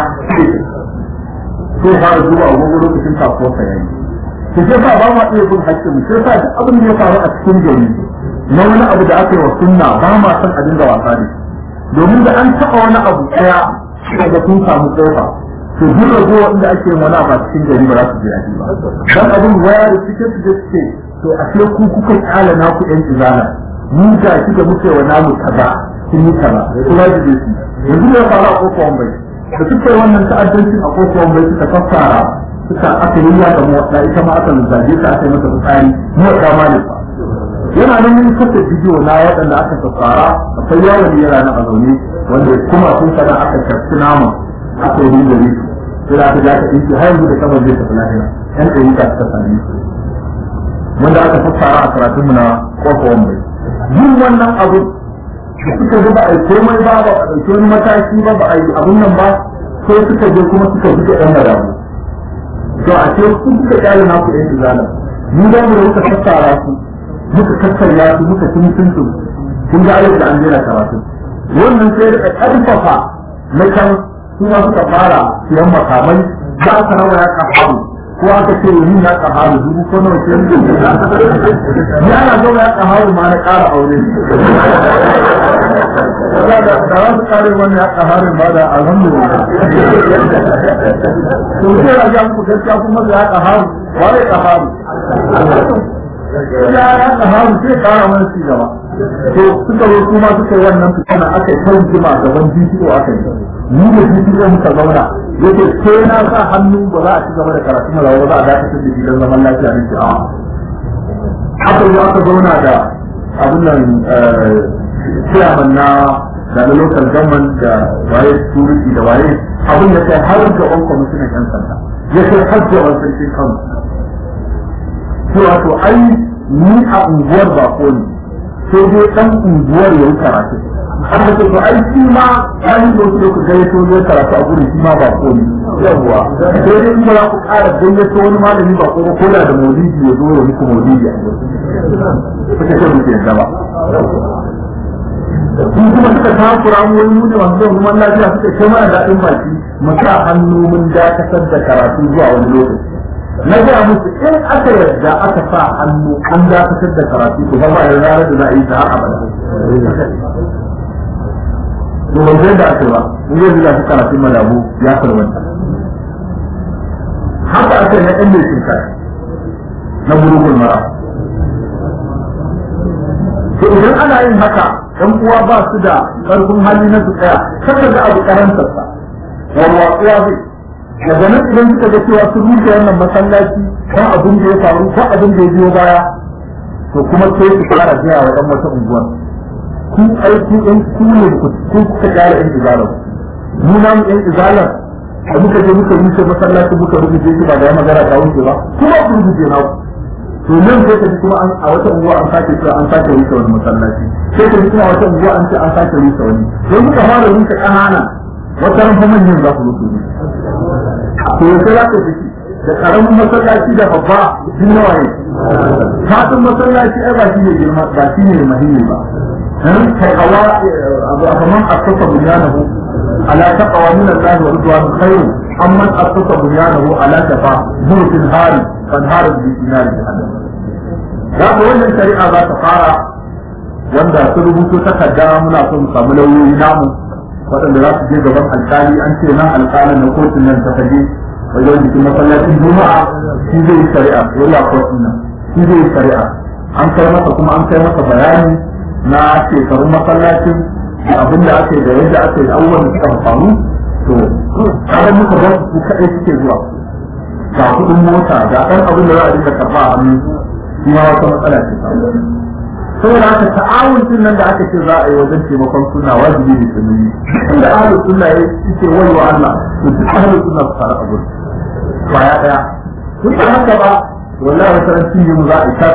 Speaker 1: sai fara zuwa a wani lokacin kasuwarsa ya yi. Ke sai sa ba ma iya bin haƙƙin mu sai sa duk abin da ya faru a cikin gari na wani abu da aka yi wa sunna ba ma san a dinga wasa da domin da an taɓa wani abu ɗaya daga sun samu ƙofa to duk rago wanda ake mana ba cikin gari ba za su je aji ba dan abin waya da suke su je suke to a ce ku kuka kyala na ku yan izana mu ga shi da muke wa namu kaza sun yi kaza kuma da je su yanzu ya fara a kofar bai da suka yi wannan ta'addancin a kofar bai suka fassara suka aka yi ya ga motsa ita ma aka zage ta aka yi mata fitsari motsa ma ne yana nan mun kasa bidiyo na waɗanda aka fassara akwai yawon yana na a zaune wanda kuma sun sana aka shafi naman aka yi da risu sai aka ja ka ɗinki har yanzu da kamar zai tafi lahira yan ɗari ka suka sami su wanda aka fassara a karatunmu na kofa wambai yin wannan abu da suka ji ba a yi komai ba ba a ɗauki wani mataki ba ba a yi abun nan ba sai suka je kuma suka ji ɗan madamu to a ce kun suka ƙyale na ku ɗan izala ni da mu da muka fassara su muka kakkarya su muka ci mutuntu kun ga ayyuka da an jera karatu wannan sai da ƙarfafa na kan su ma suka fara siyan makamai za ka rawa ya kafaru ko aka ce yi ya kafaru dubu ko nawa ce ya na gaba ya kafaru ma na ƙara aure da da za su kare wannan ya kafaru ma da alhamdulillah to sai ya ga muku gaskiya kuma ya kafaru ba ya kafaru ya ya kafaru sai kara mana ci gaba to suka zo kuma suka yi wannan fitina aka yi kan jima gaban bidiyo aka yi ni da bidiyo muka zauna yake sai na sa hannu ba za a ci gaba da karatu na ba za a dakatar da gidan zaman lafiya ne a aka zo aka zauna da abin nan chairman na da na local government da waye security da waye abin da kai har ga on commissioner yan sanda ya kai har ga on sarki kan to wato ai ni a unguwar ba ko ne sai dai dan unguwar ya yi karatu an da to ai shi ma an yi wasu da ku gayyato ya karatu a gurin shi ma ba ko ne yawwa sai dai in ba za ku ƙara gayyato wani malami ba ko ko da da maulidi ya zo ya muku maulidi a gurin suka ce muke yadda ba su kuma suka takura mu wani ne masu zan kuma lafiya suka ce mana daɗin baki mu sa hannu mun dakatar da karatu zuwa wani lokaci na gaya musu in aka yarda aka sa hannu an dakatar da karatu to ba ya ranar da za a yi ta har abada to ban zai da ake ba in zai zuga su karatun malamu ya farwanta haka aka na ɗan mai cinka na gurgun mara to idan ana yin haka ɗan uwa ba su da ƙarfin hali na su tsaya kaka ga abu karantarsa warwatsuwa zai daga nan idan suka ga cewa sun rushe wannan masallaci kan abin da ya faru ko abin da ya biyo baya to kuma sai su fara gaya wa ɗan wata unguwar ku aiki ɗan ku ne ku kuka ƙara ɗan izalar mu na mu ɗan izalar da muka je muka rushe masallaci muka rubuce shi ba da ya magana ta wuce ba kuma ku rubuce na ku to nan sai ka ji kuma a wata unguwa an sake cewa an sake rushe wani masallaci sai ka ji kuma a wata unguwa an ce an sake rushe wani don muka fara rushe ƙanana wata ran fa manyan za su rushe ne to sai za ka fiki da karamin masallaci da babba sun nawa ne fatin masallaci ai ba shi ne girma ba shi ne muhimmi ba dan takawa abu kaman asasa bunyanahu ala taqwa min Allah wa ridwan khairu amman asasa bunyanahu ala tafa murfin hari kan harin bi dinari jahannam da wannan shari'a za ta fara wanda su rubuto takarda muna so mu samu lauyoyi namu waɗanda za su je gaban alkali an ce nan alkalin na kotun nan ta kaje wajen jikin masallacin juma'a shi zai yi shari'a wala kotun nan shi zai yi shari'a an kai masa kuma an kai masa bayani na shekarun masallacin da abin da ake da yadda ake da abubuwan da suka faru to kaga muka ba su kaɗai suke zuwa ga kuɗin mota ga ɗan abin da za a dinga karɓa a hannu shi ma wata matsala ce saboda haka ta'awun din nan da aka ce za a yi wajen taimakon suna wajibi ne su nuni inda ahlus sunna ya ce wai wa Allah to duk ahlus sunna su fara abu baya daya duk da haka ba wallahi wata ran cinye mu za a yi ta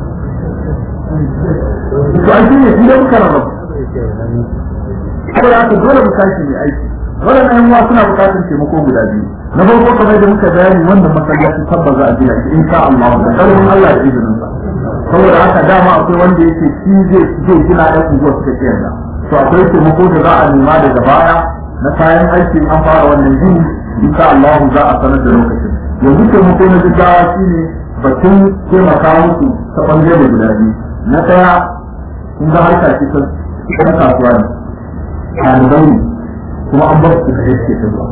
Speaker 1: to an cinye shi da muka raba saboda haka dole mu tashi mai aiki waɗannan yan uwa suna buƙatar taimako guda biyu na farko kamar da muka bayani wannan masallaci tabbas za a gina shi insha Allah da ƙarfin Allah da izinin sa saboda haka dama akwai wanda yake shi zai zai gina ɗan unguwar suka ce yanzu to akwai taimako da za a nema daga baya na kayan aikin an fara wannan gini insha Allah za a sanar da lokacin yanzu taimako na gaggawa shine batun taimaka musu ta ɓangare guda biyu na ɗaya kun ga harka ce ta ɗan kasuwa ne ɗalibai ne kuma an bar su da yake ta zuwa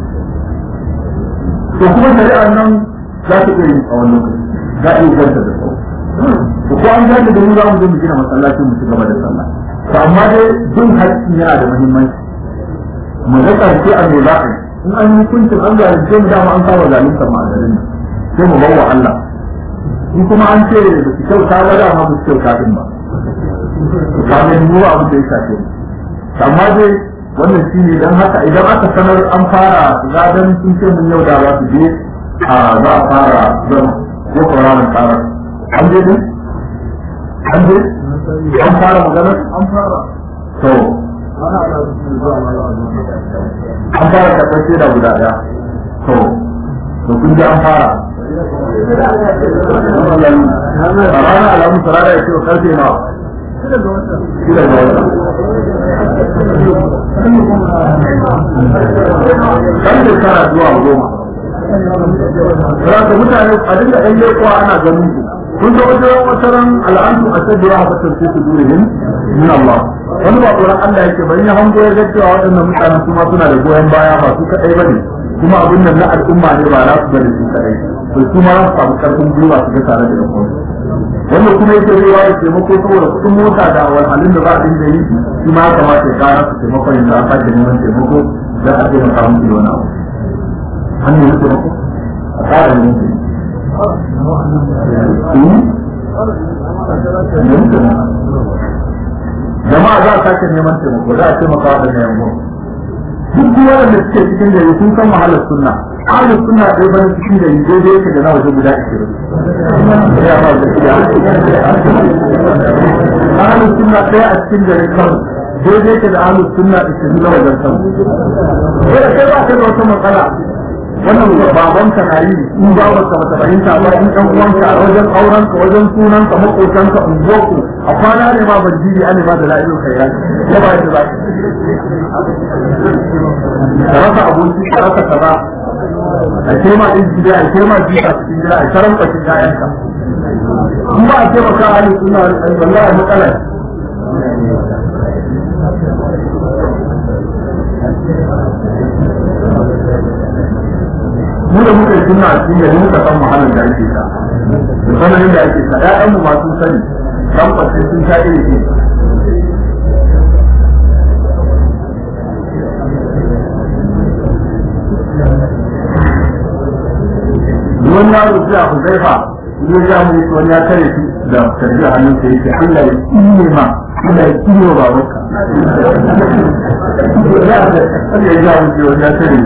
Speaker 1: to kuma shari'ar nan za ta iya yin tsawon lokaci za a iya ganta da tsawo ko an gane da mu za mu je mu gina masallaci mu ci gaba da sallah to amma dai jin haƙƙi yana da muhimmanci mu ga ƙarshe a me za a yi in an yi hukuncin an zalunce mu dama an saba zalunta mu a garin nan sai mu bawa Allah in kuma an ce da su kyauta ba dama ba su kyauta din ba kamin mu abu da ya shafe mu amma dai wannan shi ne don haka idan aka sanar an fara zadan sun ce mun yau da za su je a za a fara zama ko kwararin karar an je din an je an fara magana an fara to an fara karɓar shaida guda ɗaya to to kun ji an fara a ranar alamun sarara ya ce wa karfe nawa shida ga wata kan shekara zuwa goma Raka mutane a dinga ɗan leƙuwa ana ganin ku kun ga wajen wata ran al'adu a sabbi ya haɓa tarfi su durihim min Allah wani ba tsoron Allah yake bari ya hango ya gaskiya waɗannan mutanen kuma suna da goyon baya ba su kaɗai ba ne kuma abin nan na al'umma ne ba za su bane su kaɗai to su ma su samu ƙarfin gwiwa su ga tare da ɗan wanda kuma yake zai da taimako saboda kuɗin mota da walhalin da za a dinga yi shi ma ya kamata ya kara su taimakon yanzu an sake neman taimako za a taimaka musu da wani abu an nemi taimako a ƙara neman taimako jama'a za a sake neman taimako za a taimaka wa ɗan yamma duk waɗanda suke cikin gari sun san wahalar sunna ahlus sunna dai bane cikin gari daidai yake da na waje guda 20 ya ba da shi ahlus sunna ɗaya a cikin gari kan daidai yake da ahlus sunna 20 na wajen kan sai da kai ba ka da wata matsala wannan baban ka na yi in ba ba ka mata fahimta ba in ɗan uwanka a wajen aurenka wajen sunanka makotanka unguwarku a kwana ne ma ban jiri an ma da la'ilun khairat ya ba shi ba ka rasa abinci ka rasa kaza a ce ma ɗin gida a ce ma jika cikin gida a karan kwashin ƴaƴanka in ba a ce maka hali suna wallahi matsala mu da muka yi suna a cikin gari muka san muhallin da ake sa da sanayin da ake sa ƴaƴanmu ma sun sani kan kwashin sun sha iri ne wani yaro sai a huzaifa ya ja mu wani ya kare shi da tarbiyyar hannun sa yake Allah ya kine ma Allah ya kine wa babanka ya ja mu wani ya kare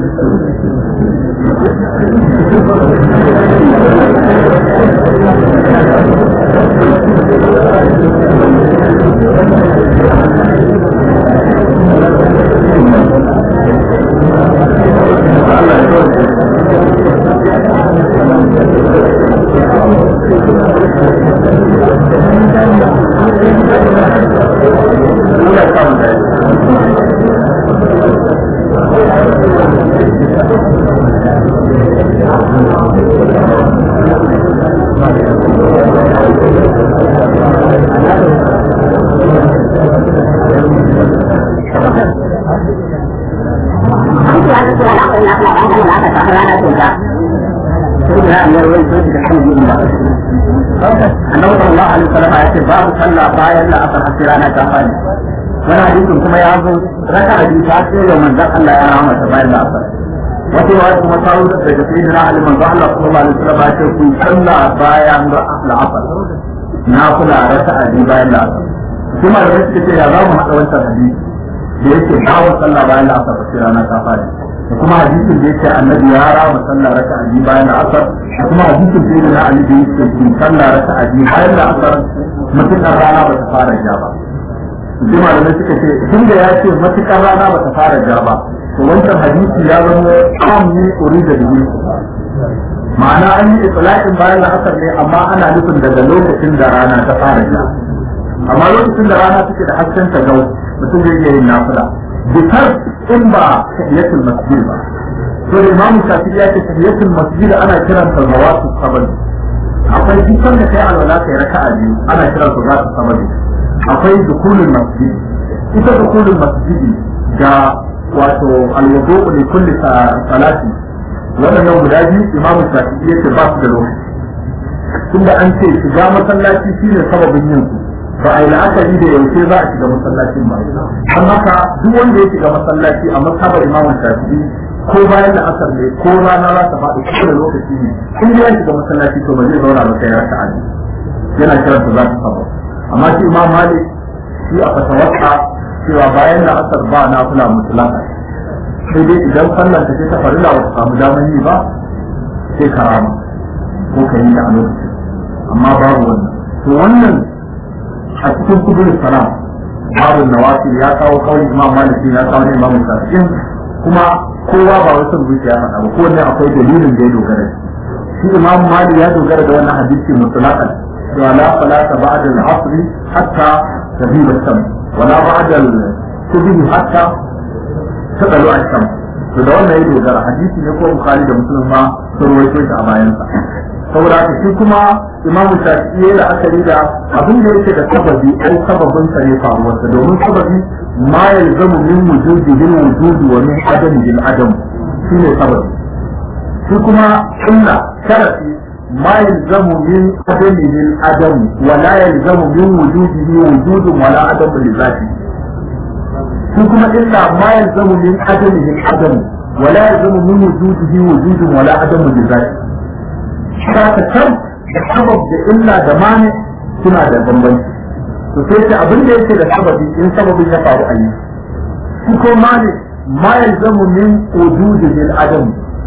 Speaker 1: annabi sallallahu alaihi wasallam ya ce babu sallah bayan la asar har rana ta fadi wani hadisin kuma ya zo raka hadisi ta ce da manzon Allah ya rama ta bayan la asar wata yawa kuma ta wuce daga sayyidina Ali manzon Allah sallallahu alaihi wasallam ya ce ku sallah bayan la asar na kula raka'a biyu bayan la asar kuma da suke ce ya za mu haɗa wancan hadisi da yake babu sallah bayan la asar har rana ta fadi da kuma hadisin da yake annabi ya rama sallah raka'a biyu bayan la asar da kuma hadisin da yake na Ali da yake ku sallah raka'a biyu bayan la asar mutukar rana ba ta fara ja ba sai malamai suka ce tun da ya ce matukar rana ba ta fara ja ba to wancan hadisi ya zama kam ne uri da biyu ma'ana an yi itlaqin bayan la'asar ne amma ana nufin daga lokacin da rana ta fara ja amma lokacin da rana take da hasken ta gau mutum zai iya yin nafila bitar in ba tahiyatul masjid ba to imam shafi'i ya ce tahiyatul masjid ana kiranta zawatu sabani akwai dukkan da kai alwala kai raka'a biyu ana kiran su zatu sabani akwai dukulul masjid ita dukulul masjid da wato alwudu li kulli salati wannan yau guda biyu imamu shafi'i yace ba su da lokaci tunda an ce shiga masallaci shine sababin yin su ba a yi la'akari da yaushe za a shiga masallacin ba an haka duk wanda ya shiga masallaci a masabar imamu shafi'i ko bayan da asar ne ko rana za ta faɗi ko da lokaci ne in ya shiga masallaci to ba zai zauna ba sai ya rasa aji yana kiran ta za ta saba amma shi imam malik shi a fatawarsa cewa bayan da asar ba na kula musulaka sai dai idan sallan ta ce ta farila ba ta samu damar yi ba sai karama ko ka yi da a lokaci amma babu wannan to wannan a cikin kudin salam babu nawafil ya kawo kawai imam maliki ya kawo ne imam shafi'in kuma kowa ba wai son zuciya faɗa ba ko ne akwai dalilin da ya dogara shi imam malik ya dogara da wannan hadisi mutlaqan cewa la salata ba'da al-asr hatta tabiba shams wala ba'da al-subh hatta tadalu ash-shams to da wannan ya dogara hadisi ne ko bukhari da muslim ma sun rawaito shi a bayan sa saboda haka shi kuma imamu shafi'i ya la'akari da abin da yake da sababi ai sababin sa ne faruwarsa domin sababi ma yalzamu min wujudihi al-wujud wa min adamihi al-adam shine sababi shi kuma illa sharafi ma yalzamu min adamihi al-adam wa la yalzamu min wujudihi wujudun wa la adam li zati shi kuma illa ma yalzamu min adamihi al-adam wa la yalzamu min wujudihi wujudun wa la adam li zati haka can da sabab da illa da mani suna da bambanci to sai ce abin da yake da sababi in sababin ya faru a yi shi ko mani ma yalzamu min wujudihi al-adam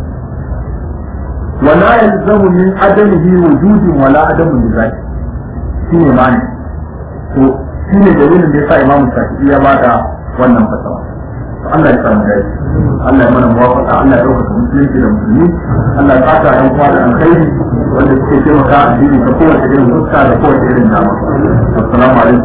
Speaker 1: wa la yalzamu min adamihi wujudin wala adamun li zati shine mani to shine dalilin da yasa imamu shafi'i ya bada wannan fatawa Allah ya samu dai Allah ya mana muwafaqa Allah ya dauka musulunci da musulmi Allah ya fata yan kwa da alkhairi wanda suke taimaka a addini ta kowace irin fuska da kowace irin dama assalamu alaikum